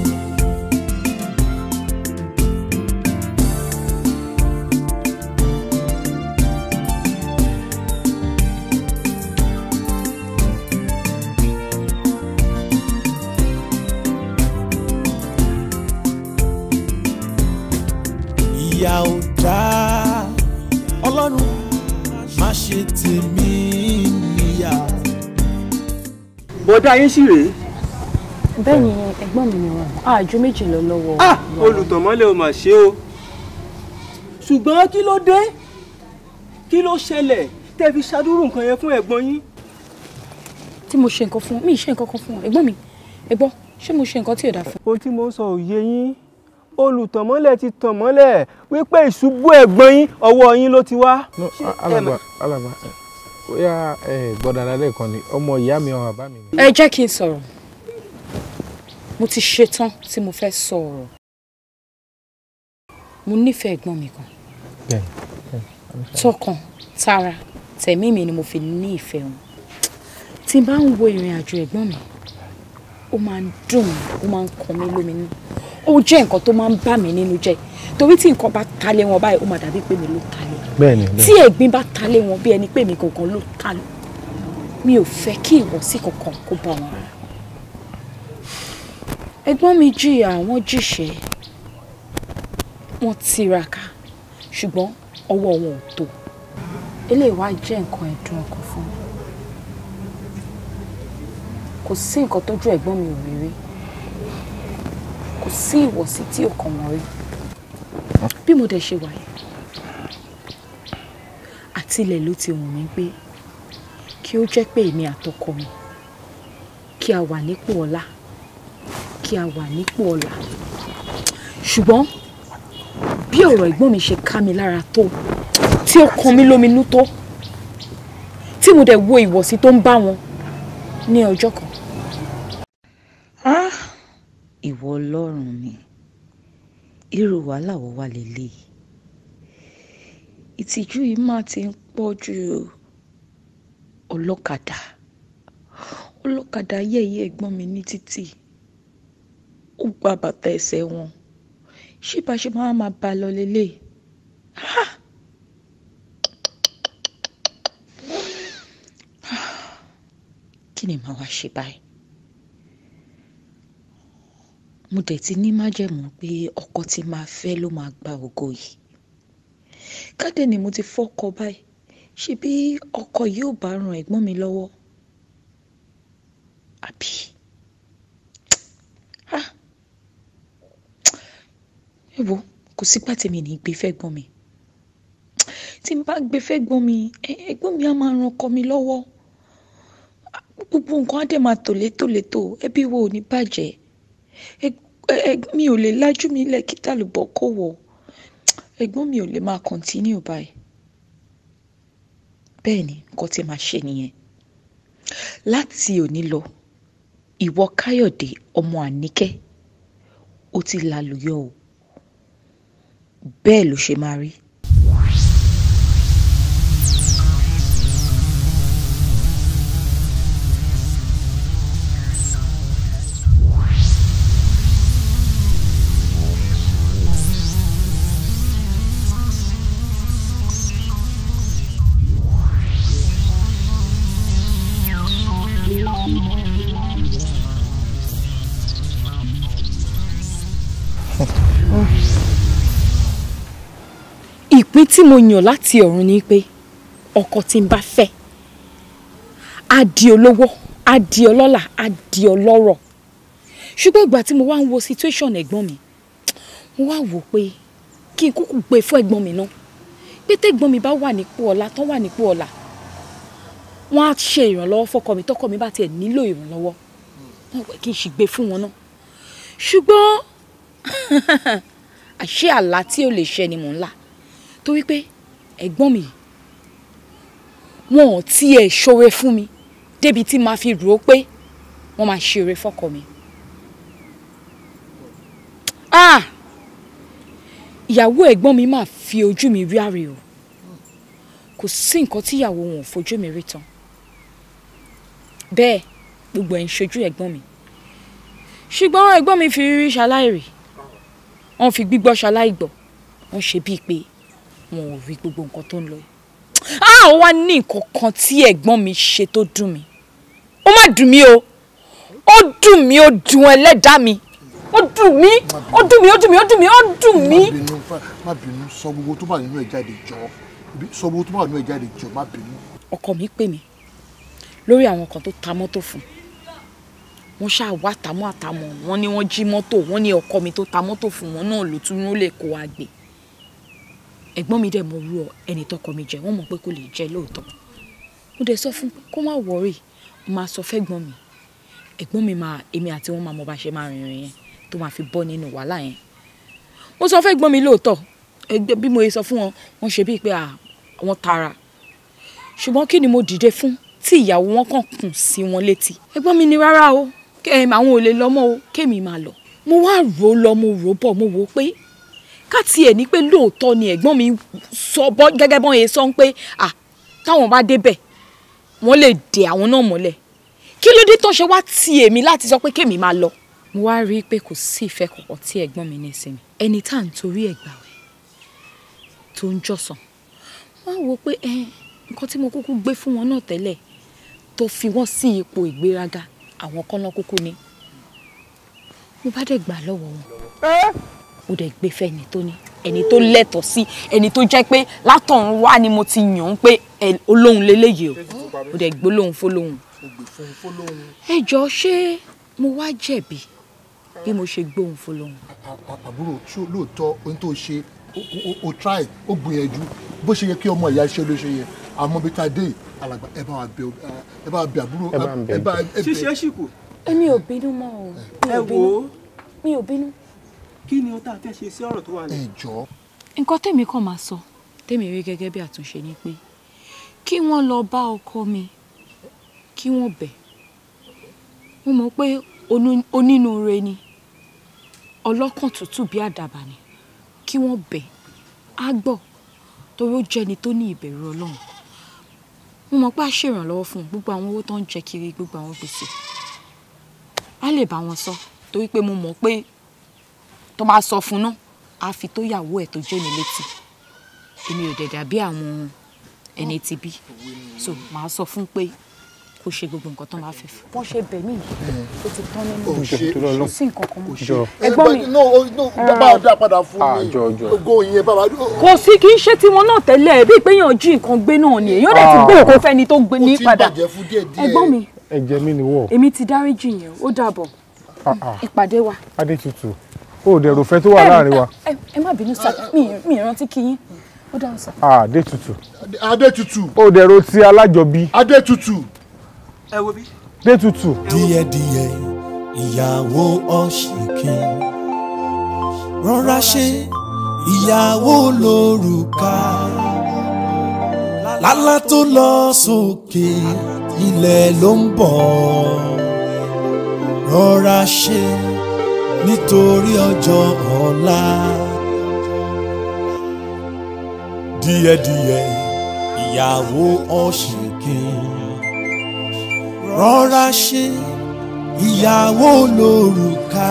ìyà ò dáa ọlọ́run má ṣe tèmi níyà. bọ̀dá yín sì rèé. bẹ́ẹ̀ ni ẹ̀gbọ́n mi ni wọn àjò méjì lọ lọ́wọ́. ah olùtọ̀mọ́lẹ̀ ò mà ṣe o ṣùgbọ́n kí ló dé kí ló ṣẹlẹ̀ tẹ́ fi ṣàdúró nǹkan yẹn fún ẹ̀gbọ́n yín. tí mo ṣe nǹkan fún mi ì ṣe nǹkan kan fún wọn ẹ̀gbọ́n mi ẹ̀gbọ́n ṣé mo ṣe nǹkan tí ò dáa fún. ohun tí mo ń sọ ò yé yín olùtọ̀mọ́lẹ̀ ti tàn mọ́lẹ̀ wípé ìṣubú ẹ̀gbọ́n yín ọwọ́ yín ló ti wá. alàgbà alàgbà bóyá ẹ gbọ́dọ̀ alẹ́ kan ni ọmọ ìyá mi ọmọ bàbá mi ni. ẹ jẹ́ kí n sọ̀rọ̀ mo ti ṣetán tí mo fẹ́ sọ ọ̀rọ̀ mo nífẹ̀ẹ́ ẹ̀gbọ́n mi kan tọkàn tara tẹ̀mí mi ni mo fi ní ìfẹ́ wọn tí n bá ń wo ìrìn àjò ẹ̀gbọ́n mi ó máa ń dùn mí ó máa ń kan mí lóminú ó jẹ́ nǹkan tó máa ń bà mí nínú jẹ́ torí tí nǹkan bá ta lé wọn báyìí ó máa dàbí pé mi ló ta lé bẹ́ẹ̀ni tí ẹ̀gbin bá ta lé wọn bí ẹni pé mi kankan ló ta lé mi ò fẹ́ kí ìwọ̀sí kankan kó bá wọn rárá ẹ̀gbọ́n mi jìyà wọ́n jìṣẹ́ wọ́n tiraka ṣùgbọ́n ọwọ́ wọn ò tó eléyìí wá jẹ́ nǹkan ẹ̀dùn ọkàn fún mi kò sí nǹkan tójú ẹ̀gbọ́n mi ò rí rí kò sí ìwọ̀sí tí ò kàn wọ́n rí bí mo dẹ̀ ṣe wà yìí àtilẹ̀ ló ti wù mí pé kí ó jẹ́ pé èmi àtọkọ mi kí a wà nípò ọlá kí a wà nípò ọlá ṣùgbọ́n bí ọ̀rọ̀ ẹ̀gbọ́n mi ṣe ká mi lára tó tí ó kan mí lóminú tó tí mo dẹ̀ wo ìwọ̀sí tó ń bá wọn ní ọjọ́ kan. Ah, ìwọ ọlọ́run mi irú wàhálà wo wà lélẹ̀ ìtìjú yìí máa ti ń pọ̀ ju ọlọ́kadà ọlọ́kadà yẹ̀yẹ́ ẹ̀gbọ́n mi ní títì ó gba bàtà ẹsẹ̀ wọn ṣé bá ṣe máa máa bá a lọ lélẹ̀ Ah! kí ni màá wá ṣe báyìí mo dẹ̀ ti ní májẹ̀mú pé ọkọ tí máa fẹ́ ló máa gba ògo yìí kádẹ ni mo ti fọ́kọ báyìí ṣe bí ọkọ yìí ò bá ran ẹ̀gbọ́n mi lọ́wọ́ àbí Ah! ẹ wo kò sígbà tí mi ní gbé fẹ́gbọ́n mi tí n bá gbé fẹ́gbọ́n mi ẹ- ẹ̀gbọ́n mi á máa ran ọkọ mi lọ́wọ́ gbogbo nǹkan á dẹ̀ máa tò létòlétò ẹbí wo ò ní bàjẹ́ Ẹ- ẹ- mi ò lè lájú mi lẹ̀ kí tàlùbọ̀ kò wọ̀ ẹ̀gbọ́n mi ò lè máa kọ̀ntínú báyìí bẹ́ẹ̀ ni nǹkan tí màá ṣe nìyẹn láti òní lọ ìwọ káyọ̀dé ọmọ àníkẹ́ ó ti lálùyọ o bẹ́ẹ̀ ló ṣe máa rí. ìpín tí mo yàn láti ọ̀run ni pé ọkọ tí n bá fẹ́ á di olówó á di ọlọ́lá á di ọlọ́rọ̀ ṣùgbọ́n ìgbà tí mo wá ń wo situation ẹ̀gbọ́n mi mo wá wò ó pé kí n kúkú gbé fún ẹ̀gbọ́n mi náà pé tẹ́gbọ́n mi bá wà nípò ọ̀la tán wà nípò ọ̀la wọ́n á ṣe ìrànlọ́wọ́ fọ́kọ mi tọ́kọ mi bá tiẹ̀ nílò ìrànlọ́wọ́ wọ́n pẹ́ kí n sì gbé fún wọn náà ṣùgbọ́n àṣé àlá tí ò lè ṣẹ ni mò ń là torí pé ẹ̀gbọ́n mi wọn ò tiẹ̀ ṣoore fún mi débi tí màá fi rò ó pé wọ́n máa ṣe oore fọ́kọ mi. ah ìyàwó ẹ̀gbọ́n mi máa fi ojú mi rí àrè o kò sí nǹkan tí ìyàwó wọn ò fojú mi rí tán bẹ́ẹ̀ gbogbo ẹ̀ ń ṣojú ẹ̀gbọ́n mi ṣùgbọ́n ẹ̀gbọ́n mi fi rírí ṣaláìrì wọ́n fi gbígbọ́ ṣaláìgbọ́ wọ́n ṣe bíi pé wọn ò rí gbogbo nǹkan tó ń lọ yìí ah ó wá ní nǹkan kan tí ẹ̀gbọ́n mi ṣe tó dùn mí ó má dùn mí o ó dùn mí ó dùn ẹlẹ́dàá mi ó dùn mí ó dùn mí ó dùn mí ó dùn mí ó dùn mí. má bínú má bínú sọ gbogbo tó bá nínú ẹ jáde jọ sọ gbogbo tó bá nínú ẹ jáde jọ má bínú. ọkọ mi pè mí lórí àwọn kan tó ta mọ́tò fún wọn ṣáà wá tàmọ́ àtàmọ́ wọn ni wọ́n jí mọ́tò wọn ní ọkọ mi tó ta mọ́tò fún wọn náà ló tún ló lè kó wa gbé ẹ̀gbọ́n mi dẹ̀ mọ orú ẹni tọkọ mi jẹ wọ́n mọ̀ pé kò lè jẹ lóòótọ́ mo dẹ̀ sọ fún pé kó má wọrí mo máa sọ fẹ́gbọ́n mi ẹ̀gbọ́n mi máa èmi àti wọn máa mọ bá ṣe máa rìnrìn yẹn tó máa fi bọ́ nínú wàhálà yẹn mo sọ fẹ́gbọ́n mi lóòótọ́ ẹgbẹ́ bí mo yẹ sọ fún wọn wọ́n ṣe bíi pé àwọn tara ṣùgbọ́n kí ni mo dìde fún tí ìyàwó wọn kàn kùn sí wọn létí ẹ̀gbọ́n mi ní rárá o àwọn ò lè lọ mọ́ o kémi máa lọ mo wá rò ó lọ mo rò ó bọ̀ mo wò ó pé ká tiẹ̀ ní pé lóòótọ́ ni ẹ̀gbọ́n mi sọ bọ́ gẹ́gẹ́ bọ́n yẹn sọ pé à táwọn bá débẹ̀ wọ́n lè dè àwọn náà mọ́lẹ̀ kí ló dé tó ṣe wá ti èmi láti sọ pé kémi máa lọ. mo wá rí i pé kò sí ìfẹ́ kankan tí ẹ̀gbọ́n mi ní sí mi ẹni tá à ń torí ẹ̀ gbà wẹ̀ tó ń jọ̀sán wọ́n á wo pé nǹkan tí mo kúkú gbé fún wọn náà tẹ́lẹ̀ tó fi wọ́n sí ipò ìgbéraga àwọn kan náà kúkú ni mo bá dẹ̀ gbà lọ́wọ́ wọn ó dẹ̀ gbé fẹ́ ẹni tó ní ẹni tó lẹ́tọ̀ọ́ sí ẹni tó jẹ́ pé látọ̀run wá ni mo ti yàn án pé olóhùn leléyìí o ó dẹ̀ gbólóhùn fólóhùn. ẹ jọ ṣé mo wá jẹ̀bi bí mo ṣe gbóhùn fólóhùn. àbúrò ṣó lóòótọ́ ohun tó ṣe o try o gbìyànjú bó ṣe yẹ kí ọmọ ìyá ṣe ló ṣe yẹ àmọ́ bí ta dé alàgbà ẹ bá wa bẹ ẹ bá wa bẹ àbúrò ẹ bá ẹ bẹ. ṣíṣe é ṣìkò. èmi ò bínú mọ́ o mi ẹ ò wò bínú ó mi ò bínú. kí ni ohun tá a fẹ́ ṣe sí ọ̀rọ̀ tó wà lẹ́yìn. jọ. nǹkan tèmi kàn máa sọ tèmi rí gẹ́gẹ́ bí àtúnṣe ni pé kí wọ́n lọ bá ọkọ mi kí wọ́n bẹ̀ mo mọ̀ pé onú- onínúure ni ọlọ́kàn tútù bí àdàbà ni kí wọ́n bẹ̀ á gbọ́ torí ó jẹ́ni tó ní ìbẹ̀rù ọlọ́run mo mọ̀ pé a ṣèrànlọ́wọ́ fún un gbogbo àwọn owó tó ń jẹ kiri gbogbo àwọn gbèsè á lè bá wọn sọ torí pé mo mọ̀ pé tó bá sọ fún un náà á fi tó yàwó ẹ̀ tó jẹ́ mi létí èmi ò dẹ̀dà bí àwọn ẹni tí bí so màá sọ fún pé kó ṣe gbogbo nǹkan tó máa fẹ́ fún. wọ́n ṣe bẹ̀ mí yìí ó ti tán nínú o ṣe kò sí nǹkan kan mọ́. ṣe ẹ̀gbọ́n mi no o- no bàbá ọdá padà fún mi ogo yẹn bàbá. kò sí kì í ṣe tiwọn náà tẹ́lẹ̀ bí ìpéyàn jí nǹkan gbé náà ni èyàn dẹ̀ ti gbé òkú fẹ́ni tó gbé ní padà ẹ̀gbọ́n mi ẹ̀jẹ̀ mi ni wọ̀ èmi ti dáríjì yẹn ó dàbọ̀ ìpàdé wa. adétutù ó dẹ̀ rò fẹ́ tó wà láàrin wa ẹ ẹ má bínú sá mi mi rántí kí yín ó dáhùn sá. adétutù adétutù ó dẹ̀ rò ti alájọbí adétutù ẹ wo bí. adétutù. díẹ̀díẹ̀ ìyàwó ọ̀ṣìnkì rọra ṣe ìyàwó lórúkà lálá tó lọ sókè ilẹ̀ ló ń bọ̀ rọra ṣe nítorí ọjọ́ ọ̀la díẹ̀díẹ̀ ìyàwó ọ̀ṣìnkì rọra ṣe ìyàwó lórúkà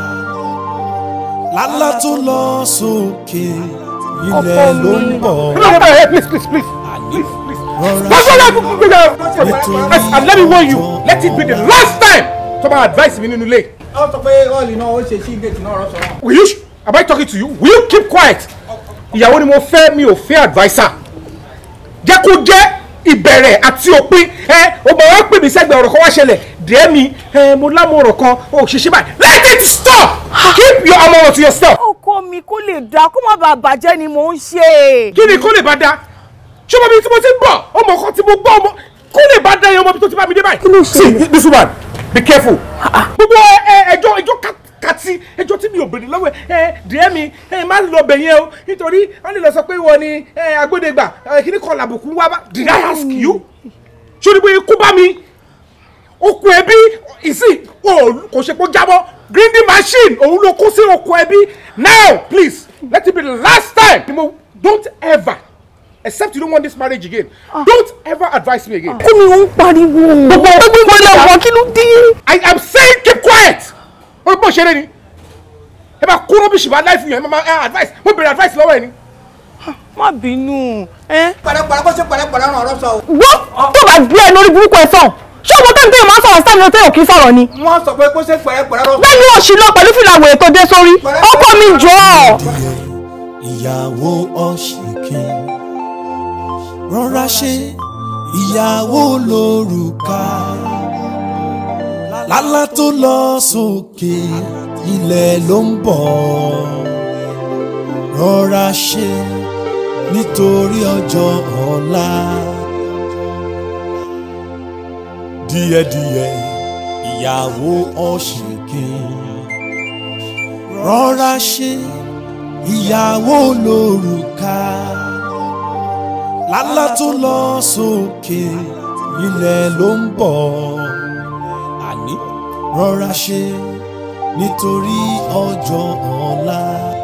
lálá tó lọ sókè ilẹ̀ ló ń bọ̀. please, please, please. rọra That's ṣe all I nítorí And let me warn you, let it be the last time tó bá advice mi nínú ilé. ó sọ pé ọ́ọ̀lì náà ó ṣe sí gèètì náà rọ́ṣọ́ náà. Will you, am I talking to you? Will you keep quiet? Ìyàwó ni mo fẹ́ mi ò fẹ́ adviser. Jẹ́ kó jẹ́ ìbẹ̀rẹ̀ àti òpin. Ẹ o bọ̀ wá pè mí sẹ́gbẹ̀ẹ́ ọ̀rọ̀ kan wá ṣẹlẹ̀. Dẹ́ mi, ẹ mo lámọ̀ ọ̀rọ̀ kan, o ṣe ṣe báyìí. Let it stop! Keep your ọmọ to yourself. ọkọ ọkọ mi kó lè dáa kó má bàa bàjẹ́ ni mò ń ṣe. kí ni kó lè bá da ṣé ọmọ mi tí mo ti ń bọ̀ ọmọ kan tí mo gbọ́ ọmọ kó lè bá da yẹn ọmọ mi tó ti bá mi dé báyìí. kí ló ṣe see this woman be careful. gbogbo ẹ, ẹjọ́ ẹjọ́ ká- kàtí ẹjọ́ tí mi ò béèrè lọ́wọ́ ẹ ẹ díẹ̀ mi ẹ má lọ bẹ̀ yẹn o nítorí wọ́n lè lọ sọ pé wọ́n ni ẹ agbódegbà ẹ kí ni kan làbùkù wá bá did I ask you? ṣé o ní bóyá ikú bá mi okùn ẹbí ìsìn kò ṣe kó jábọ́ grinding machine òun ló kó sí okùn ẹbí now please let it be the last time ni mo don't ever except you don't want this marriage again don't ever advise me again. kí ni ó ń pariwo. gbogbo gbogbo ilé ọkọ kí ló dé. I am saying keep quiet o bó ṣeré ni ẹ bá kó rọ́bìṣì bá láìfù yẹn ẹ máa ẹ advice mo bèrè advice lọ́wọ́ ẹ ni. má bínú. pẹ̀lẹ́pẹ̀lẹ́ kó ṣe pẹ̀lẹ́pẹ̀lẹ́ ràn ọ̀rọ̀ sọ o. wọ́n tó bá gbé ẹ lórí burúkú ẹ sàn ṣé ọmọ tẹ́ni tẹ́yìn máa ń sọ̀rọ̀ sáà ní ọtẹ́yìn kì í sọ̀rọ̀ ni. wọ́n sọ pé kó ṣe pẹ̀lẹ́pẹ̀lẹ́ ràn. bẹ́ẹ̀ ni òṣì lọ pẹ̀lú fìlà wèrè tó dé sórí ọkọ mi jọ. ìyàwó ọ̀ṣìnkìn rọra ṣe ìyàwó lórúkà lálá tó lọ sókè ilẹ̀ ló ń bọ̀ rọra ṣe nítorí ọjọ́ ọ̀la díẹ̀díẹ̀ ìyàwó ọ̀ṣìnkìn rọra ṣe ìyàwó lórúkà lálá tó lọ sókè ilẹ̀ ló ń bọ̀ àní rọra ṣe nítorí ọjọ́ ọ̀la.